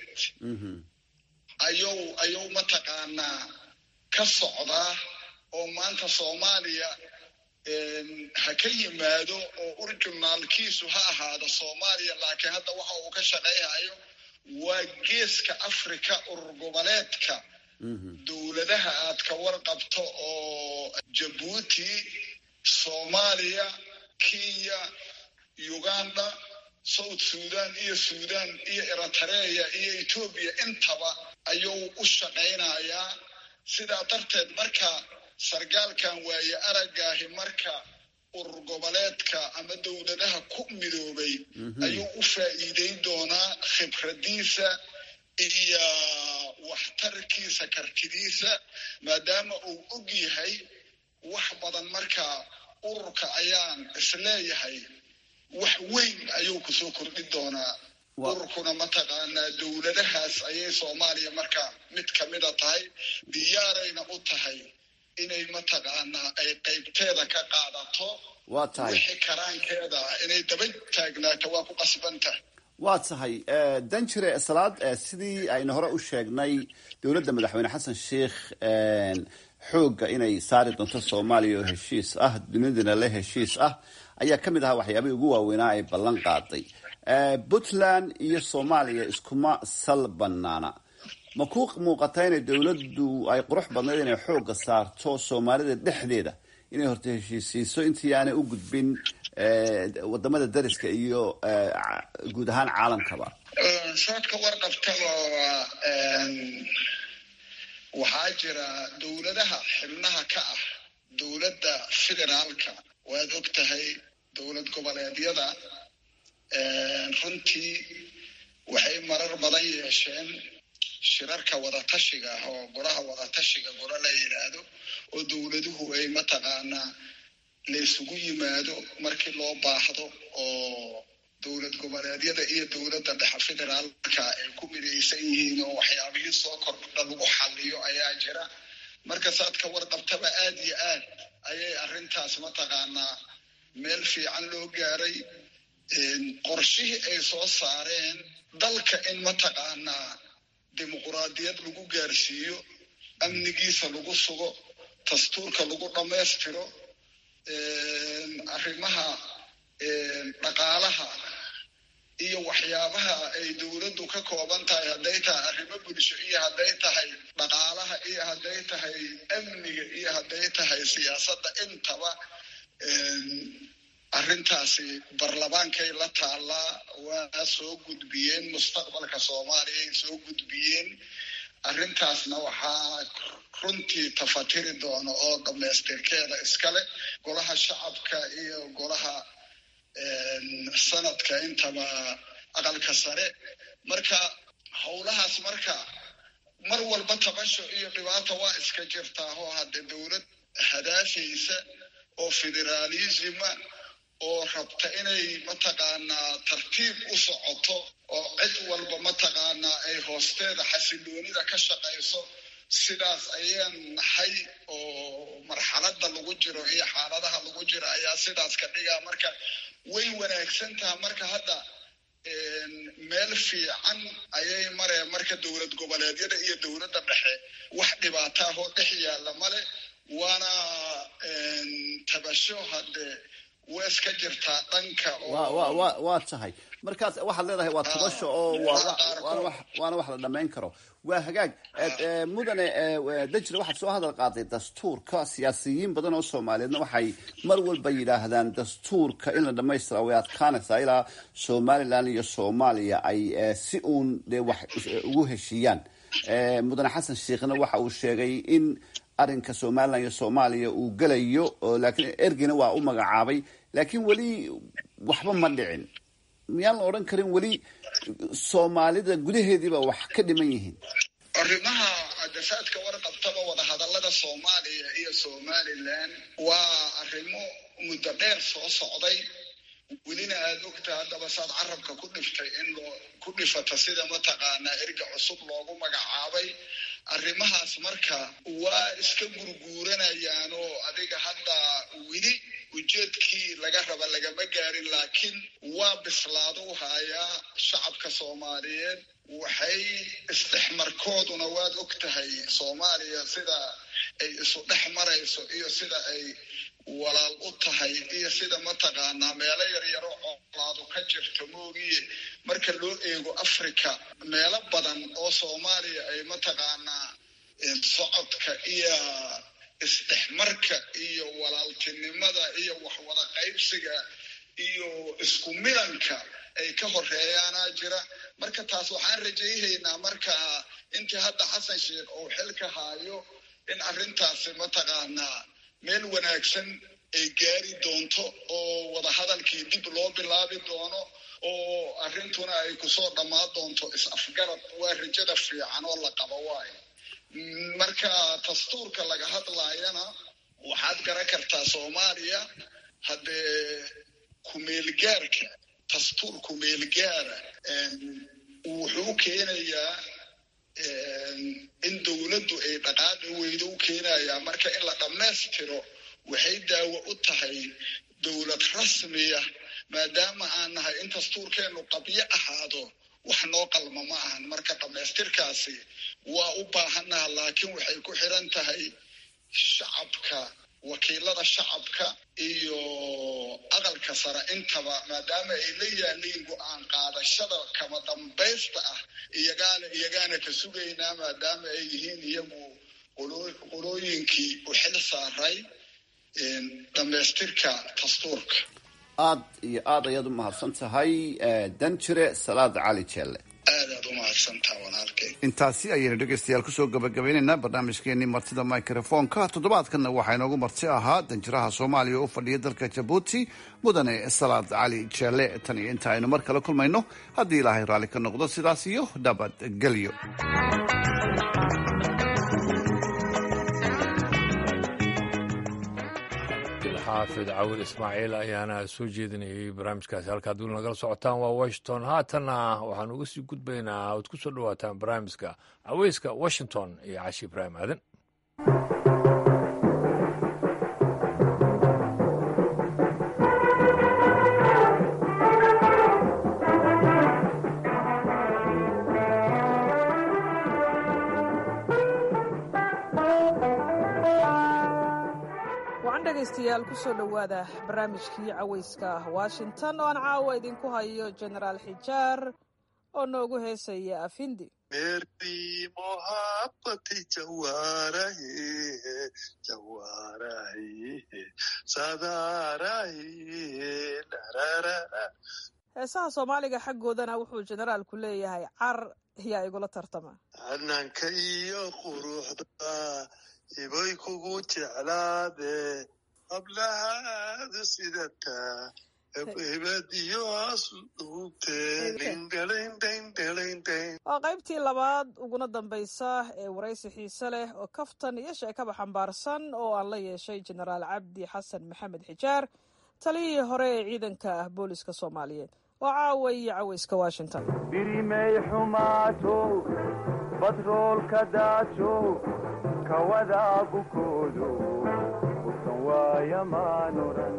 ayuu ayuu mataqaanaa ka socdaa oo maanta soomaaliya ha ka yimaado oo urjunaalkiisu ha ahaado soomaaliya laakiin hadda waxa uu ka shaqaynayo waa geeska africa urur goboleedka dowladaha aad ka warqabto oo jabuuti soomaaliya kenya uganda south sudan iyo sudan iyo eritrea iyo etoobiya intaba ayuu u shaqaynayaa sidaa darteed marka sargaalkan waaye aragaahi marka urur goboleedka ama dowladaha ku midoobay ayuu u faa'iideyn doonaa khibradiisa iyo waxtarkiisa kartidiisa maadaama uu og yahay wax badan marka ururka ayaan isleeyahay wax weyn ayuu kusoo kordhin doonaa ururkuna mataqaanaa dowladahaas ayay soomaaliya marka mid kamida tahay diyaarayna u tahay inay mataqaanaa ay qaybteeda ka qaadato waa tahay wixii karaankeeda inay daba taagnaato waa ku qasbantah waa tahay danjire salaad sidii aynu hore u sheegnay dowladda madaxweyne xasan sheikh xoogga inay saari doonto soomaaliya oo heshiis ah dunidana le heshiis ah ayaa ka mid ahaa waxyaabihii ugu waaweynaa ay ballan qaaday puntland iyo soomaaliya iskuma sal banaana ma ku muuqataa inay dowladdu ay qurux badnayd inay xoogga saarto soomaalida dhexdeeda inay horta heshiisiiso intii aanay u gudbin wadamada dariska iyo guud ahaan caalamkaba saadka warqabtaba waxaa jira dowladaha xibnaha ka ah dowladda federaalka waad og tahay dowlad goboleedyada runtii waxay marar badan yeesheen shirarka wadatashiga ah oo golaha wadatashiga golo la yidhaahdo oo dowladuhu ay mataqaanaa laysugu yimaado markii loo baahdo oo dowlad goboleedyada iyo dowladda dhexe federaalka ay ku midaysan yihiin oo waxyaabihii soo kordha lagu xaliyo ayaa jira marka saad ka warqabtaba aad iyo aad ayay arrintaas mataqaanaa meel fiican loo gaaray qorshihii ay soo saareen dalka in mataqaanaa dimuquraadiyad lagu gaarsiiyo amnigiisa lagu sugo dastuurka lagu dhammaystiro arrimaha dhaqaalaha iyo waxyaabaha ay dowladdu ka kooban tahay hadday tahay arrimo bulsho iyo hadday tahay dhaqaalaha iyo hadday tahay amniga iyo hadday tahay siyaasadda intaba arrintaasi barlamaankay la taallaa waa soo gudbiyeen mustaqbalka soomaaliya ay soo gudbiyeen arrintaasna waxaa runtii tafatiri doona oo dhammaystirkeeda iskale golaha shacabka iyo golaha sanadka intaba aqalka sare marka howlahaas marka mar walba tabasho iyo dhibaata waa iska jirtaa oo hadde dowlad hadaafaysa oo federaalisma oo rabta inay mataqaanaa tartiib u socoto oo cid walba mataqaanaa ay hoosteeda xasiloonida ka shaqayso sidaas ayaan nahay oo marxaladda lagu jiro iyo xaaladaha lagu jiro ayaa sidaas ka dhigaa marka way wanaagsan taha marka hadda meel fiican ayay mareen marka dowlad goboleedyada iyo dowladda dhexe wax dhibaataahoo dhex yaalla male waana tabasho hadde waa iska jirtaa dhanka waa tahay markaas waxaad leedahay waa tabasho oo waana wax la dhammayn karo waa hagaag mudane dajre waxaad soo hadal qaaday dastuurka siyaasiyiin badan oo soomaaliyeedna waxay mar walba yidhaahdaan dastuurka in la dhamaystira way adkaanaysaa ilaa somalilan iyo soomaaliya ay si uun dee wax ugu heshiiyaan mudane xasan sheekhna waxa uu sheegay in arrinka somalilan iyo soomaaliya uu gelayo laakiin ergeyna waa u magacaabay laakiin weli waxba ma dhicin miyaan la odhan karin weli soomaalida gudaheediiba wax ka dhiman yihiin arrimaha dafaadka warqabtaba wadahadallada soomaaliya iyo somalilan waa arrimo muddo dheer soo socday welina aada ogta haddaba saad carabka ku dhiftay in loo ku dhifata sida mataqaanaa erga cusub loogu magacaabay arrimahaas marka waa iska gurguuranayaan oo adiga hadda weli ujeedkii laga raba lagama gaarin laakiin waa bislaado u hayaa shacabka soomaaliyeed waxay isdhexmarkooduna waad og tahay soomaaliya sida ay isu dhex marayso iyo sida ay walaal u tahay iyo sida mataqaanaa meelo yaryaro colaadu ka jirto moogiye marka loo eego africa meelo badan oo soomaaliya ay mataqaanaa socodka iyo isdhexmarka iyo walaaltinimada iyo waxwada qaybsiga iyo isku milanka ay ka horeeyaanaa jira marka taas waxaan rajayhaynaa marka intii hadda xasan sheekh uu xilka haayo in arrintaasi mataqaanaa meel wanaagsan ay gaari doonto oo wadahadalkii dib loo bilaabi doono oo arrintuna ay kusoo dhammaan doonto is-afgarad waa rajada fiican oo la qabo waayo marka dastuurka laga hadlaayana waxaad garan kartaa soomaaliya haddee kumeelgaarka dastuur kumeelgaara wuxuu keenayaa in dowladdu ay dhaqaaqi weydo u keenayaa marka in la dhammaystiro waxay daawo u tahay dowlad rasmiya maadaama aan nahay in dastuurkeennu qabyo ahaado wax noo qalma ma ahan marka dhammaystirkaasi waa u baahannaha laakiin waxay ku xiran tahay shacabka wakiilada shacabka iyo aqalka sare intaba maadaama ay la yaaliin go-aan qaadashada kama dambaysta ah iyagaana iyagaana ka sugaynaa maadaama ay yihiin iyagu qolooyinkii u xil saaray dhammaystirka dastuurka aad iyo aad ayaad u mahadsan tahay danjire salaad cali jeelle aadaad u mahadsan mahadsantaa walaalkay intaasi ayaynu dhegeystayaal kusoo gabagabaynaynaa barnaamijkeenii martida microfonka toddobaadkanna waxaa inoogu marti ahaa danjiraha soomaaliya oo u fadhiya dalka jabuuti mudane salaad cali jeele tan iyo inta aynu mar kale kulmayno haddii ilaahay raalli ka noqdo sidaas iyo nabadgelyo xaafid cawil ismaaciil ayaana soo jeedinayay barnaamijkaasi halkaad weli nagala socotaan waa washington haatanna waxaan uga sii gudbaynaa oad ku soo dhawaataan barnaamijka caweyska washington iyo cashi ibraahim aadan wacan dhegaystayaal ku soo dhowaada barnaamijkii cawayska washington oo aan caawa idinku hayo genaraal xijaar oo noogu heesaya afindi मेरी मोहब्बत जवारा है जवारा है सदा रही लरररा heesaha soomaaliga xaggoodana wuxuu generaalku leeyahay car yaa igula tartama hananka iyo quruxda ibay kugu jeclaade hablahaadu sidata hebad iyo asluubte lindhalindhaindhalindhain waa qaybtii labaad uguna dambaysa ee waraysi xiise leh oo kaftan iyo sheekaba xambaarsan oo aan la yeeshay genaraal cabdi xasan maxamed xijaar taliyihii hore ee ciidanka ah booliska soomaaliyeed waa caawa iyo cawayska washington birimay xumaato batroolka daajo kawadaagu koodo usan waaya maanuran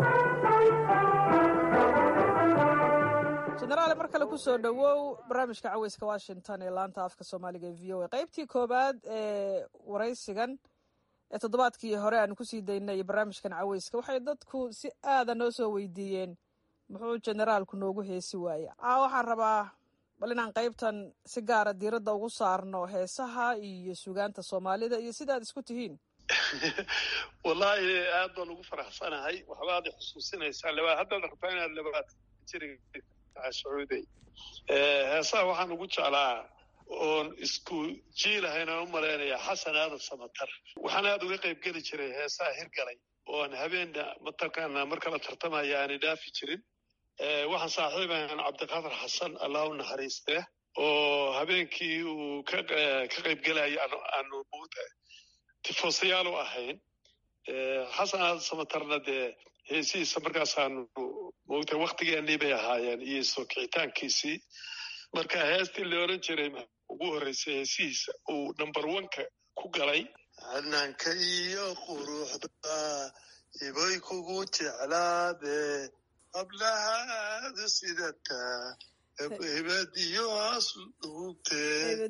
genaraale mar kale kusoo dhowow barnaamijka cawayska washington ee laanta afka soomaaliga ee v o a qaybtii koowaad ee waraysigan ee toddobaadkii hore aan kusii daynay barnaamijkan cawayska waxay dadku si aada noo soo weydiiyeen muxuu generaalku noogu heesi waaya a waxaan rabaa bal inaan qaybtan si gaara diiradda ugu saarno heesaha iyo sugaanta soomaalida iyo sida aad isku tihiin wallaahi aad baan ugu faraxsanahay waxbaad i xusuusinaysaa labaad haddaad rabtaa inaad labaad jiriga sacuuday heesaha waxaan ugu jeclaa oon isku jiilahayn aan u malaynayaa xasan aadan samatar waxaan aad uga qayb geli jiray heesaha hirgalay oon habeenna mataqaanaa mar kala tartamaya aanay dhaafi jirin waxaan saaxiibahan cabdiqaadir xasan allah u naxariistee oo habeenkii uu ka qayb gelaya aanu tifoosayaal u ahayn xasan aadan samatarna dee heesihiisa markaasaanu moogtay waktigeennii bay ahaayeen iyo soo kicitaankiisii marka heestii la oran jiray ugu horreysay heesihiisa uu number oneka ku galay hananka iyo quruxda ibay kugu jeclaade hablahaadu sidata hebad iyo asluubte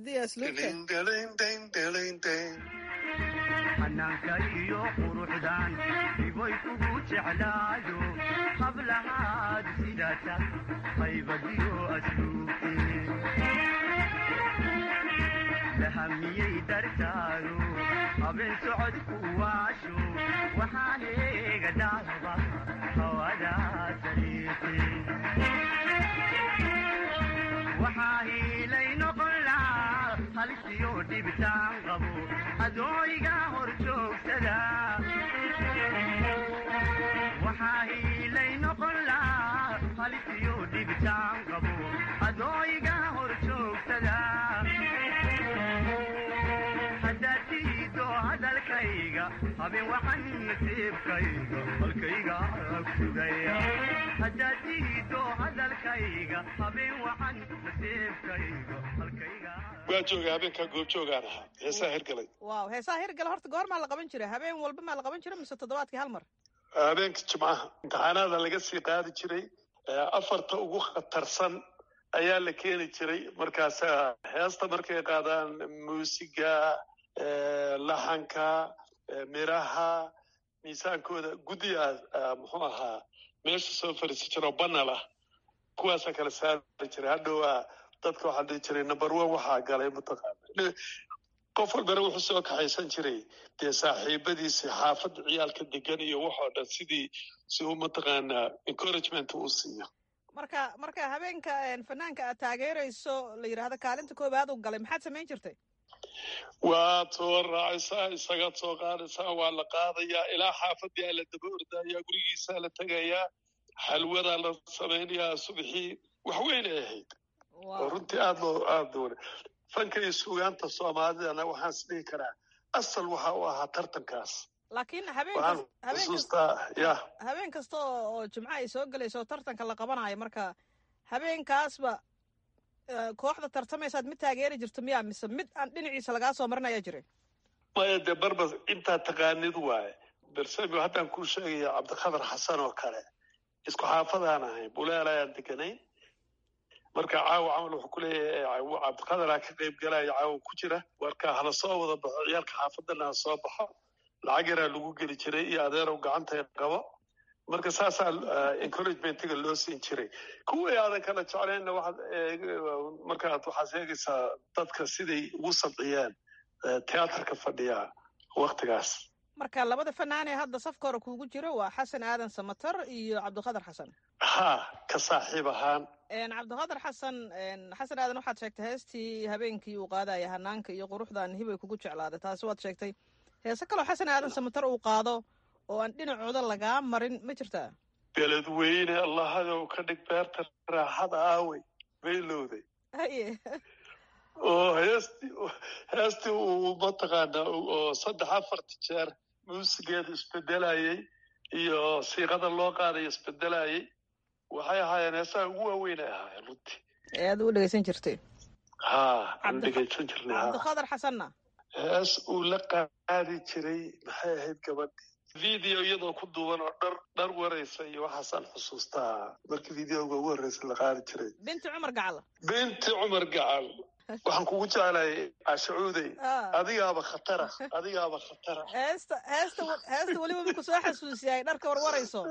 xanaanka iyo quruxdan ibay kugu jeclaado hablahaad sidata qaybadiyo asluubte lahamiyey dartaado habeen socodku waasho waxaan eega dhaaba hawada sariiqe waxaa hiilay noqon lahaa halisiyo dhibitaan qabo adooiga hor joogsada waxaa hiilay noqon lahaa halisiyo dhibitaan qabo adooiga hor joogsada haddaad tiido hadalkayga habeen waxan nasiibkayga halkayga sugaya haddaad tiido hadalkayga habeen waxan nasiibkayga halkayga waa jooga habeenkaa goobjoogaan ahaa heesaha hirgalay waaw heesaha hirgale horta goor maa la qaban jiray habeen walba maa la qaban jiray mise toddobaadkii hal mar habeenka jimcaha imtixaanaada laga sii qaadi jiray afarta ugu khatarsan ayaa la keeni jiray markaasa heesta markay qaadaan muusiga laxanka miraha miisaankooda guddiga muxuu ahaa meesha soo fariisi jira oo banal ah kuwaasa kala saari jiray hadhowaa dadka waxaa dhihi jiray number one waxaa galay mataqaana qof walbana wuxuu soo kaxaysan jiray dee saaxiibadiisi xaafadda ciyaalka degan iyo waxoo dhan sidii si uu mataqaanaa encouragement uu siiyo marka marka habeenka fanaanka aad taageerayso la yidhaahdo kaalinta koowaad uu galay maxaad samayn jirtay waad soo raacaysaa isagaad soo qaadaysaa waa la qaadayaa ilaa xaafadii aa la daba ordayaa gurigiisaa la tegayaa xalwadaa la samaynayaa subaxii wax weyn ay ahayd oo runtii aad loo aad loo fanka iyo sugaanta soomaalidana waxaan is dhihi karaa asal waxa u ahaa tartankaas laakiin habeen waxaan kas- habeen kas- xusuustaa ya habeen kasta oo oo jimco ay soo gelayso oo tartanka la qabanayo marka habeenkaasba eh, kooxda tartamaysaad mid taageeri jirto miyaa mise mid aan dhinaciisa lagaa soo marin ayaa jiray maya dee barba intaa taqaanid waaye bersabio haddaan kuu sheegaya cabdikhatar xasan oo kale isku xaafadaan ahay buleel ayaan deganayn marka caawa camal wuxuu ku leeyahay cabdikadaraa ka qayb galaya caawa ku jira marka hala soo wada baxo ciyaalka xaafadana ha soo baxo lacag yaraa lagu geli jiray iyo adeerow gacanta qabo marka saasaa encouragement-ga loo siin jiray kuwii aadan kala jeclaynna waxaad markaad waxaad sheegaysaa dadka siday ugu sabciyeen teatrka fadhiya waktigaas marka labada fanaanee hadda safka hore kuugu jiro waa xasan aadan samatar iyo cabdiqadar xasan ha ka saaxiib ahaan cabdiqadar xasan xasan aadan waxaad sheegtay heestii habeenkii uu qaadaya hanaanka iyo quruxdan hibay kugu jeclaaday taasi waad sheegtay heese kaloo xasan aadan samatar uu qaado oo aan dhinacooda lagaa marin ma jirtaa beledweyne allahadow ka dhig beerta raaxada aawey baylowday haye oo heestii heestii uu mataqaanaa oo saddex afarta jeer muusigeedu isbedelayey iyo siiqada loo qaadayo isbedelayey waxay ahaayeen heesaha ugu waaweyn ay ahaayeen runtii ee aad u dhegeysan jirtay ha aan dhegeysan jirnay ha cabdiqadar xasanna hees uu la qaadi jiray maxay ahayd gabadhii video iyadoo ku duuban oo dhar dhar waraysa iyo waxaasaan xusuustaa markii videoga ugu horreysa la qaadi jiray binti cumar gacal binti cumar gacal waxaan kugu jeclayay cashacuudey adigaaba khatara adigaaba khatara heesta heesta heesta weliba marku soo xasuusiyay dharka warwarayso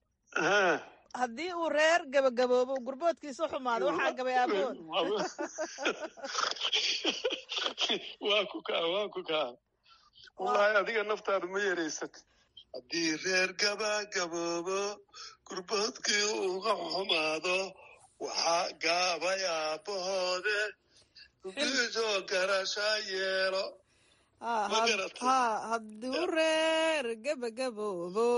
haddii uu reer gabagaboobo gurboodkiisa xumaado waxaa gabay aabood waa ku kaa waa ku kaa wallaahi adiga naftaada ma yereysatid haddii reer gabagaboobo gurboodkii uga xumaado waxaa gaabay aabahoode biisoo garasha yeelo ha hadduu reer gabagaboobo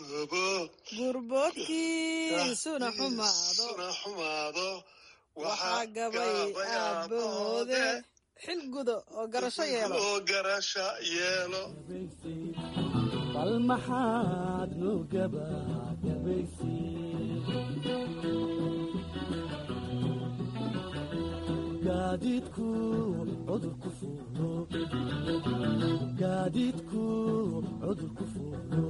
gurboodkiisuna xumaado xumaado waxaa gabay aabahoode xil gudo oo garasho yeelo oo garasha yeelo bal maxaad nu gabagabaysi gaadiidku cudurku fuulo gaadiidku cudurku fuulo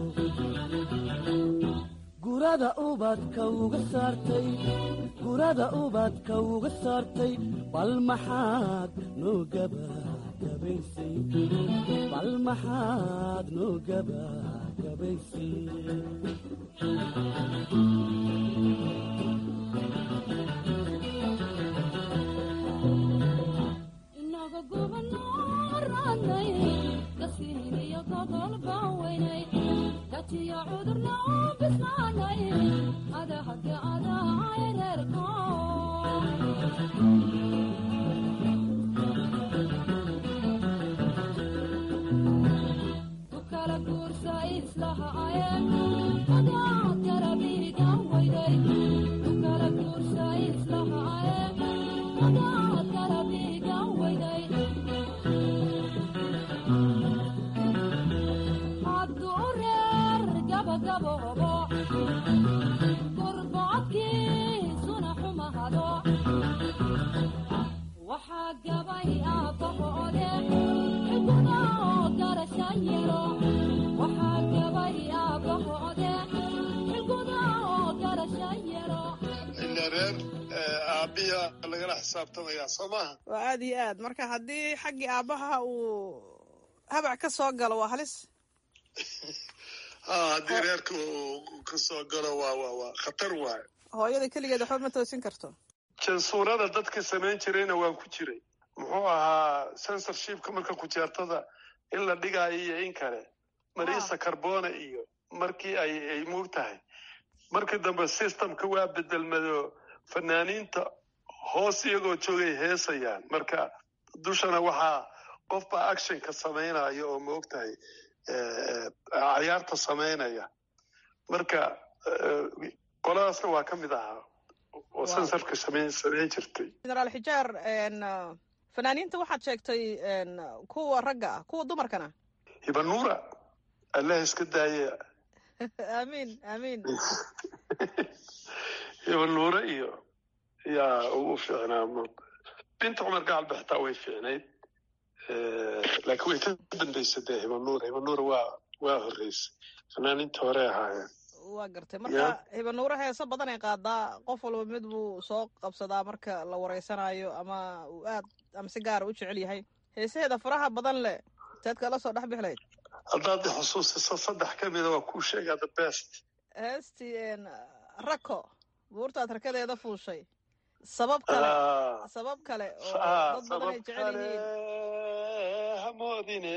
gurada ubadka uga saartay gurada ubadka uga saartay bal maxaad noo gabagabaysay bal maxaad noo gabagabaysay inaga gubanaranay gasiiniyo gobol baaweynay gatiyo cudurna u bisnaanay adahage adahay reerko ukala guursa islaha ayeen adaad garabigan weyday ukala guursa islaha ayeen adaad garabigan weyday hadduu reer gabagaboobo gurbocodkiisuna xumahado waxaa gabay aabbahoode xiguda oo garasha yelo waxaa gabay aabbahoode xiguda oo garasha yelo ila reer aabiya lagala xisaabtamayaa soo maaha waa aad iyo aad marka haddii xaggii aabbaha uu habac ka soo galo waa halis ha haddii reerka uu ka soo galo waa waa waa khatar waaye hooyada keligeed waxba ma toosin karto jansuurada dadka samayn jirayna waan ku jiray muxuu ahaa censorshipka marka kujeertada in la dhigaayo iyo in kale marisa carbona iyo markii ay ay muug tahay markii dambe systemka waa bedelmado fanaaniinta hoos iyagoo joogay heesayaan marka dushana waxaa qofbaa actionka samaynaya oo ma ogtahay cayaarta samaynaya marka qoladaasna waa ka mid ahaa oo sensorka samayn samayn jirtay generaal xijaar fanaaniinta waxaad sheegtay kuwa ragga ah kuwa dumarkana hibanuura allah iska daaye amiin amiin hibanuure iyo yaa ugu fiicnaa binta cumar gacalba xitaa way fiicnayd laakiin way ka dambaysa dee hibanuura hibanuura waa waa horreysay fanaaniinta hore ahaayeen waa gartay marka hibanuure heeso badan ay qaadaa qof walba mid buu soo qabsadaa marka la wareysanayo ama uu aad ama si gaara u jecel yahay heesaheeda faraha badan leh teed kala soo dhex bixlayd haddaad xusuusiso saddex ka mida waa kuu sheegaa the best heestii rako buurtaad rakadeeda fuushay sabab kale sabab kale oo dad badan ay jecel yihiin hamoodine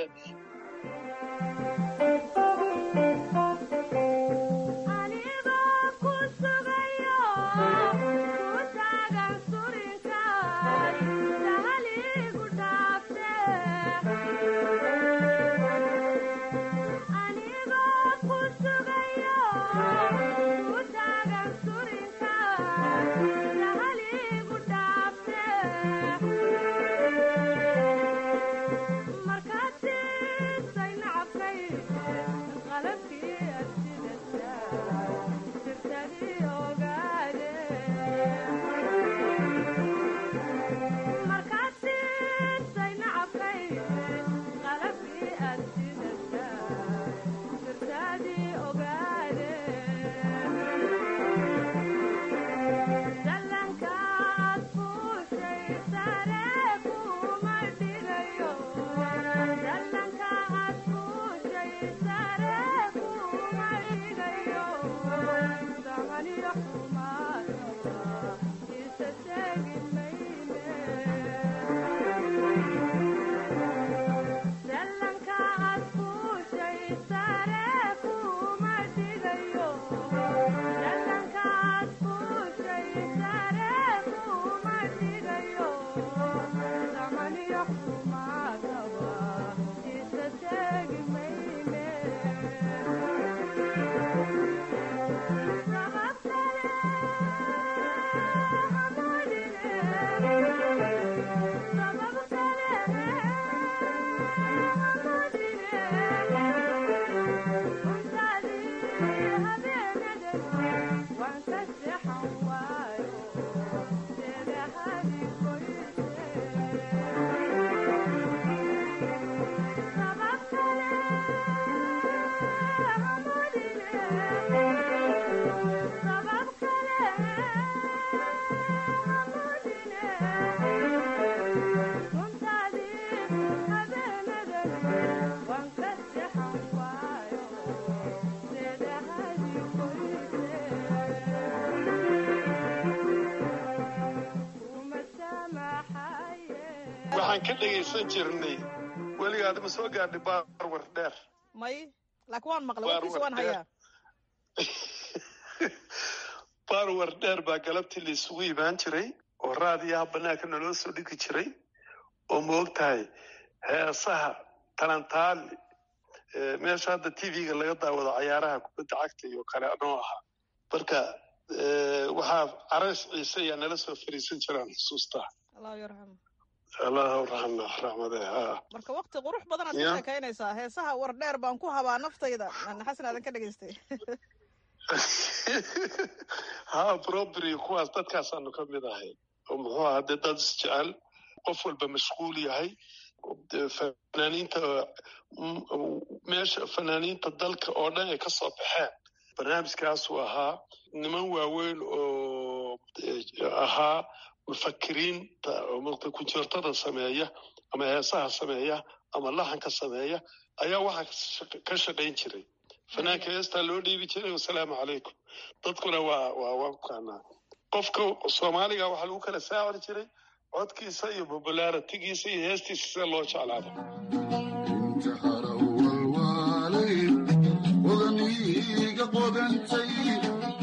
waxaan ka dhegaysan jirnay weligaad ma soo gaadhay baarwar dheer may laakiin waan maqlay warkiis waan hayaa baarwar dheer baa galabtii la isugu imaan jiray oo raadiyaha banaanka naloo soo dhigi jiray oo ma og tahay heesaha talantaali meesha hadda tv-ga laga daawado cayaaraha kubadda cagta iyo kale noo ahaa marka waxaa carays ciise ayaa nala soo fariisan jiraan xusuustaa allahu yarxam allahu raxma raxmade ha marka wakti qurux badan aad ka sheekaynaysaa heesaha war dheer baan ku habaa naftayda xasan aadan ka dhegaystay ha probry kuwaas dadkaasaanu ka mid ahay oo muxuu aha dee dad isjecel qof walba mashquul yahay fanaaniinta meesha fanaaniinta dalka oo dhan ay ka soo baxeen barnaamijkaasuu ahaa niman waaweyn oo ahaa mufakiriinta oo kunjeertada sameeya ama heesaha sameeya ama laxanka sameeya ayaa waxaa ka shaqayn jiray fanaanka heestaa loo dhiibi jiray wasalaamu calaykum dadkuna waa waa wakanaa qofka soomaaliga waxaa lagu kala saacir jiray codkiisa iyo popularitigiisa iyo heestiisa sida loo jeclaado wadaniga qodantay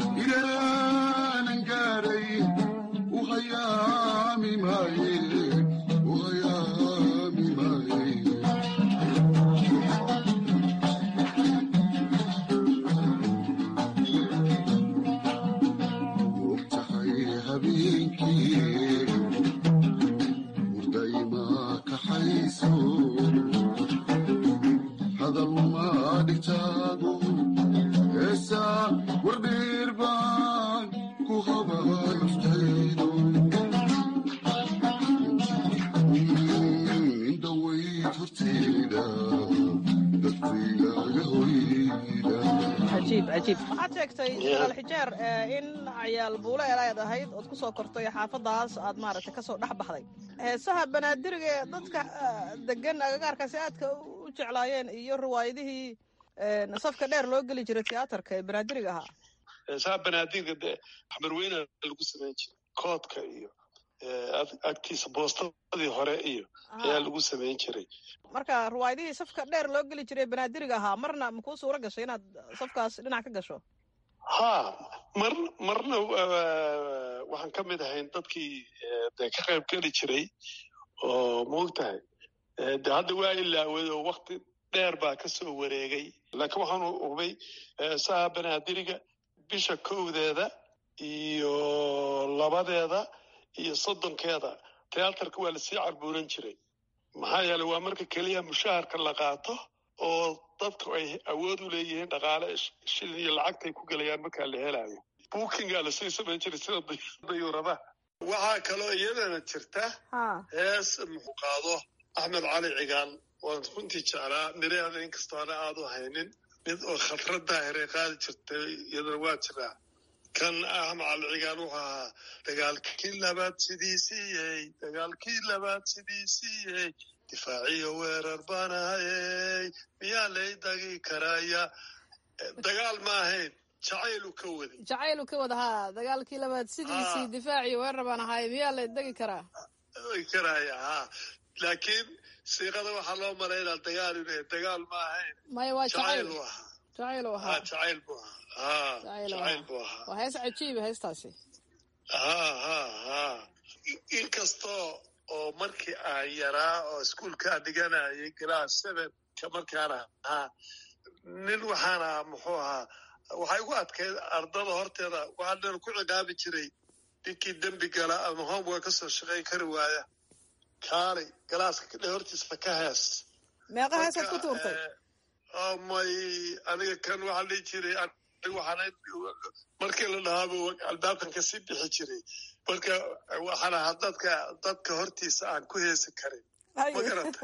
cajiib cajiib waxaad sheegtay suraal xijeer in cayaal buule eelayd ahayd ood ku soo kortay xaafadaas aad maaragtay kasoo dhex baxday heesaha banaadiriga ee dadka degan agagaarkaasi aadka u jeclaayeen iyo riwaayadihii safka dheer loo geli jiray tiyaatarka ee banaadiriga ahaa heesaha banaadirka dee xamarweyna lagu samayn jiray koodka iyo agtiisa boostadii hore iyo ayaa lagu samayn jiray marka riwaayadihii safka dheer loo geli jiray banaadiriga ahaa marna makuu suura gashay inaad safkaas dhinac ka gasho ha mar marna waxaan ka mid ahayn dadkii de ka qayb geli jiray oo maogtahay de hadda waa ilaaway oo wakti dheer baa ka soo wareegay laakiin waxaan hubay heesaha banaadiriga bisha kowdeeda iyo labadeeda iyo soddonkeeda tiyaatarka waa lasii carbuuran jiray maxaa yeeley waa marka keliya mushaharka la qaato oo dadku ay awood u leeyihiin dhaqaale shilin iyo lacagtay ku gelayaan markaa la helayo bookingaa lasii samayn jiray sida dayuuradaha waxaa kaloo iyadana jirta hees muxuu qaado axmed cali cigaal waan runtii jeclaa miraheeda inkastoo ana aad u haynin mid oo khatrad daahiray qaadi jirtay iyadana waa jiraa kan axmed cali cigaal wuxuu ahaa dagaalkii labaad sidiisiiyey dagaalkii labaad sidiisiiyey difaaciyo weerar baan ahayey miyaa lay dagi karaya dagaal ma ahayn jacaylu ka waday jacaylu ka wada haa dagaalkii labaad sidiisii difaaciyo weerar baan ahaay miyaa lay degi karaa karaya ha laakiin siiqada waxaa loo malaynaa dagaal inu dagaal ma ahayn maya waa jacayl u ahaa jacayl u ahaa jacayl bu ahaa jacayl bu ahaa waa hees cajiiba heestaasi ha ha ha inkastoo oo markii aan yaraa oo iskuolkaa dhiganayay glass sevenka markaan ahaa nin waxaan ahaa muxuu ahaa waxay ugu adkayd ardada horteeda waxaa dhan ku ciqaabi jiray ninkii dembi gala ama homework kasoo shaqayn kari waaya kaalay galaaska dhe hortiisa ka hees meeqa heesaad ku tuurtay may aniga kan waxaa dhihi jiray waxaan markii la dhahaaba albaabkan kasii bixi jiray marka waxaan ahaa dadka dadka hortiisa aan ku heesi karin ma garata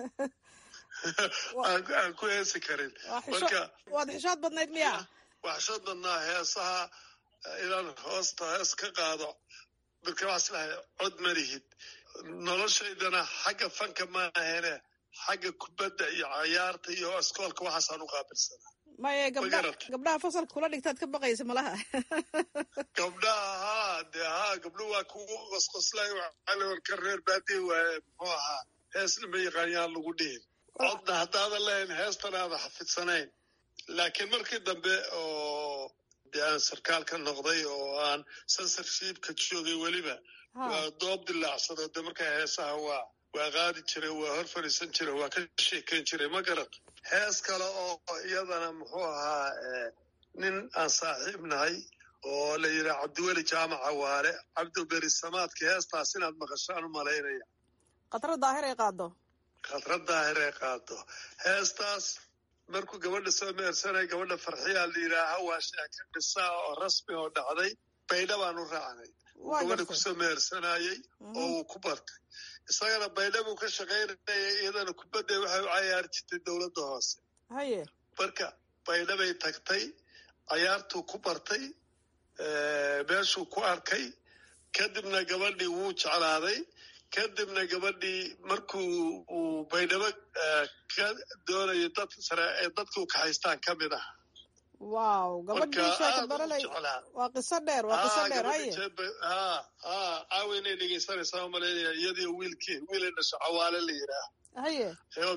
aan ku heesi karin marka waad xishood badnayd miya waxshood badnaa heesaha inaan hoosta hees ka qaado marka waxaa islahay cod malihid noloshaydana xagga fanka ma ahene xagga kubadda iyo cayaarta iyo iskoolka waxaasaan u qaabilsanaa maye gabdha gabdhaha fasalka kula dhigtaad ka baqaysa malaha gabdhaha haa dee haa gabdho waa kugu qosqoslay ka reer baadiye waaye muxuu ahaa heesna ma yaqaanyaan lagu dhihin codna haddaadan lahayn heestan aadan xafidsanayn laakiin markii dambe oo dee aan sarkaal ka noqday oo aan censorshipka joogay weliba waa doob dilaacsado de markaa heesaha waa waa qaadi jiray waa hor fadhiisan jiray waa ka sheekayn jiray ma garat hees kale oo iyadana muxuu ahaa nin aan saaxiib nahay oo la yidhaha cabdiweli jaamaca waale cabdiberi samaadka heestaas inaad maqashaan u malaynaya khatra daahir ay qaado khatra daahir ay qaado heestaas markuu gabadha soo meersanay gabadha farxiyaa la yidhaaha waa sheeka dhisaa oo rasmi oo dhacday baydha baan u raacnay gabadha kusoo meersanayey oo uu ku bartay isagana baydha buu ka shaqaynaya iyadana kubadda waxay u cayaari jirtay dowladda hoose haye marka baydha bay tagtay cayaartuu ku bartay meeshuu ku arkay kadibna gabadhii wuu jeclaaday kadibna gabadhii markuu uu baydhabo ka doonayo dad sare ee dadka u kaxaystaan ka mid ah wow gabadhii sheeka baralay waa qiso dheer waa qiso dheer haye ha ha caawa inay dhegeysanaysaa u malaynaya iyadiyo wiilkii wiilay dhasho cawaale la yidhaah haye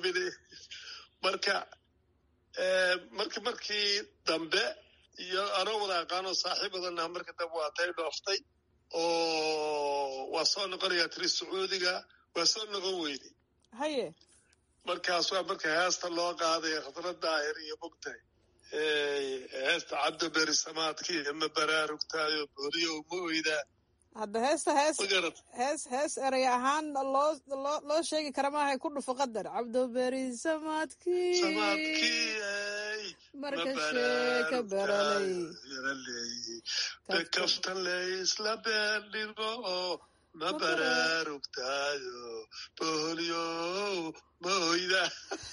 marka marki markii dambe iyo anoo wada aqaanoo saaxiib badannaha marka dambe waa tay dhooftay oo waa soo noqonayaa tiri sacuudiga waa soo noqon weyday haye markaas waa marka heesta loo qaaday khadra daahir iyo mogtahay heesta cabdiberi samaadkii ma baraarugtaayo booliyo ma oydaa hadda heesta hees hees hees erey ahaan loo loo loo sheegi kara maahay ku dhufo qadar cabdiberi samaadkii samaadkii marka sheeka baralay kafta laysla beendhigo ma baraarugtaayo boholyo mahoyda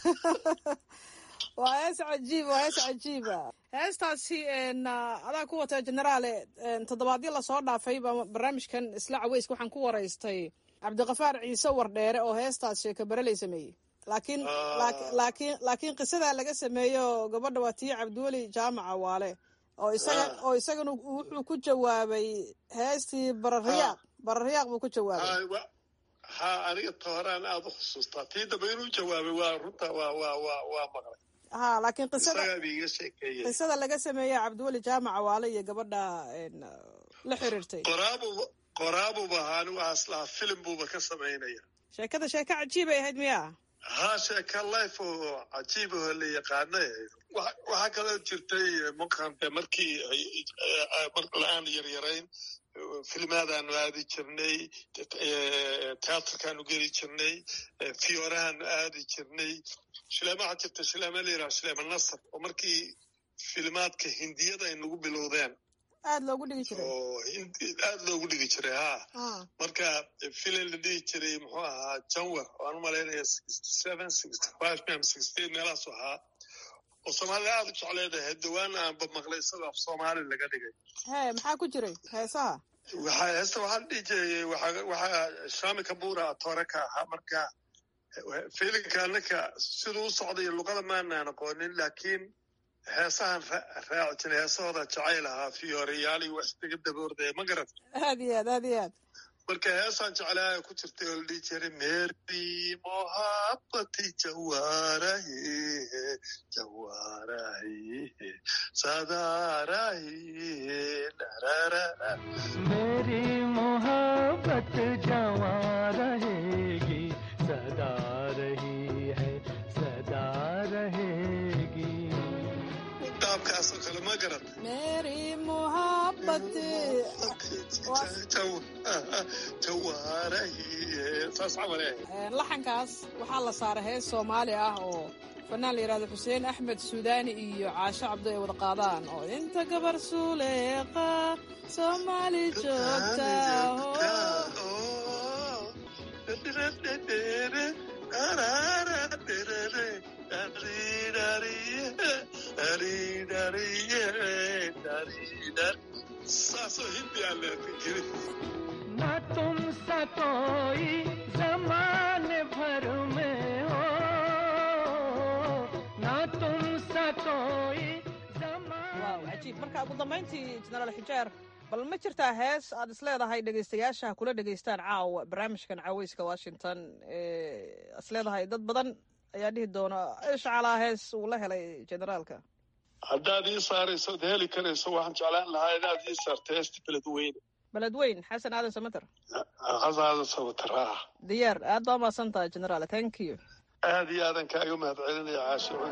waa hees cajiib waa hees cajiiba heestaasi adaa ku wata generaale toddobaadyo lasoo dhaafay baa barnaamijkan isla caweyska waxaan ku waraystay cabdiqafaar ciise wardheere oo heestaas sheeka baraley sameeyey laakiin laakiin laakiin qisadaa laga sameeyo gabadha waa tii cabdiweli jaamaca waale oo isaga oo isagana wuxuu ku jawaabay heestii barariyaaq barariyaaq buu ku jawaabay ha aniga tooraan aada u xusuustaa tii dambe inuu jawaabay waa runta waa waa waa waa maqlay ha laakiin qisada isagaa iiga sheekeeyey qisada laga sameeya cabdiweli jaamaca waale iyo gabadha la xiriirtay qoraabuba qoraabuba ahaa anigu aslaha filim buuba ka samaynaya sheekada sheeko cajiibay ahayd miya ha sheeka life oo cajiib oo la yaqaana waxaa kaloo jirtay maqante markii aan yaryarayn filmaadaanu aadi jirnay teatrkaanu geli jirnay fiorahaanu aadi jirnay shileema waxaa jirta shileema la yidhaha shileema nasar oo markii filmaadka hindiyada ay nagu bilowdeen aad loogu dhigi jiray oo aad loogu dhigi jiray ha marka filim la dhihi jiray muxuu ahaa janwar waan u malaynaya sixty seven sixty five mem sixty eight meelaasu ahaa oo soomaalida aada u jecleedahay dhawaan aanba maqlay isagoo af soomaali laga dhigay he maxaa ku jiray heesaha waxaa heesta waxaa la dhihi jiray waxa waxaa shami kabura toore ka ahaa marka filinka anaka siduu u socday luqada maanaan aqoonin laakiin heesahan raaci jiray heesahooda jacayl ahaa fiyoreyaal iyo wax iskaga daboordaya ma garat aad iyo aad aad iyo aad marka heesaan jeclaaya ku jirtay oo la dhihi jiray meri mohabati jawarahi jawarahi sadarahi darara मेरी मोहब्बत जवां रहेगी सदा रही है सदा रहेगी qaabkaasoo kale ma garat meri muhabati jawaarahi saas camal eh laxankaas waxaa la saaray hees soomaali ah oo fanaan la yidhahdo xuseen axmed suudaani iyo caasho cabdo ay wada qaadaan oo inta gabar suuleeqa soomaali joogta saasoo hindi aan leetin jirin न तुम सा कोई जमाने भर में हो न तुम सा कोई waaw cajiib marka ugu dambayntii jenaraal xijaar bal ma jirtaa hees aad is leedahay dhegaystayaasha kula dhegaystaan caawa barnaamijkan caweyska washington is leedahay dad badan ayaa dhihi doona ishcalaa hees uu la helay generaalka haddaad ii saarayso od heli karayso waxaan jeclaan lahaa inaad ii saarto heesta beledweyne beledweyn xasan aadan samater xasan aadan samater ah diyaar aad baa umahadsan tahay generaal thank you aad iyo aadan kaaga mahad celinaya caashicuud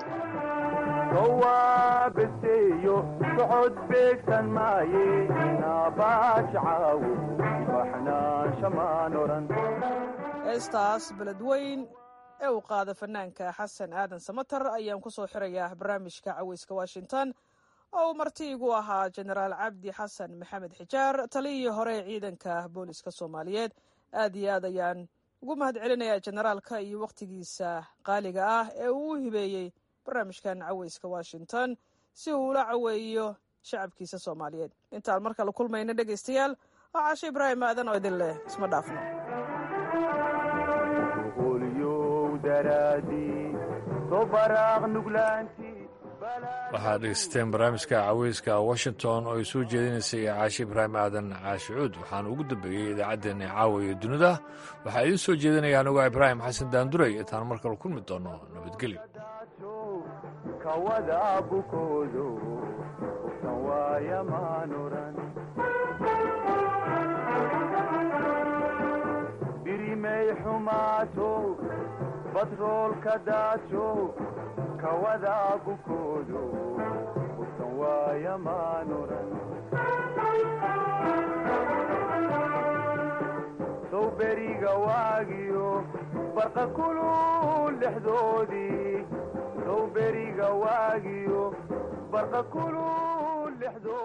sawaabaseeyo socod beegsan maaye naabaaj caawo baxnaansha maan oran heestaas beledweyn ee uu qaada fanaanka xasan aadan samater ayaan ku soo xirayaa barnaamijka caweyska washington oo uu martiigu ahaa jenaraal cabdi xasan maxamed xijaar taliyii hore ee ciidanka booliska soomaaliyeed aad iyo aad ayaan ugu mahad celinayaa generaalka iyo wakhtigiisa qaaliga ah ee uu u hibeeyey barnaamijkan caweyska washington si uu ula caweeyo shacabkiisa soomaaliyeed intaan mar kale kulmayna dhegaystayaal oo caasho ibraahim aadan oo idin leh isma dhaafno waxaad dhegeysteen barnaamijka caweyska washington oo ay soo jeedinaysay caashi ibraahim aadan caashicuud waxaana ugu dambeeyey idaacaddeenna caawa iyo dunida waxaa idiin soo jeedinaya anugaa ibraahim xasan daanduray intaan mar kale kulmi doono nabadgelyo kawada bukoodo uftan waaya maanuran birimay xumaato batroolka daajo kawada bukoodo uftan waaya maanuran sow beriga waagiyo barqa kulul dhexdoodii sow beriga waagiyo barqa kulu lixdo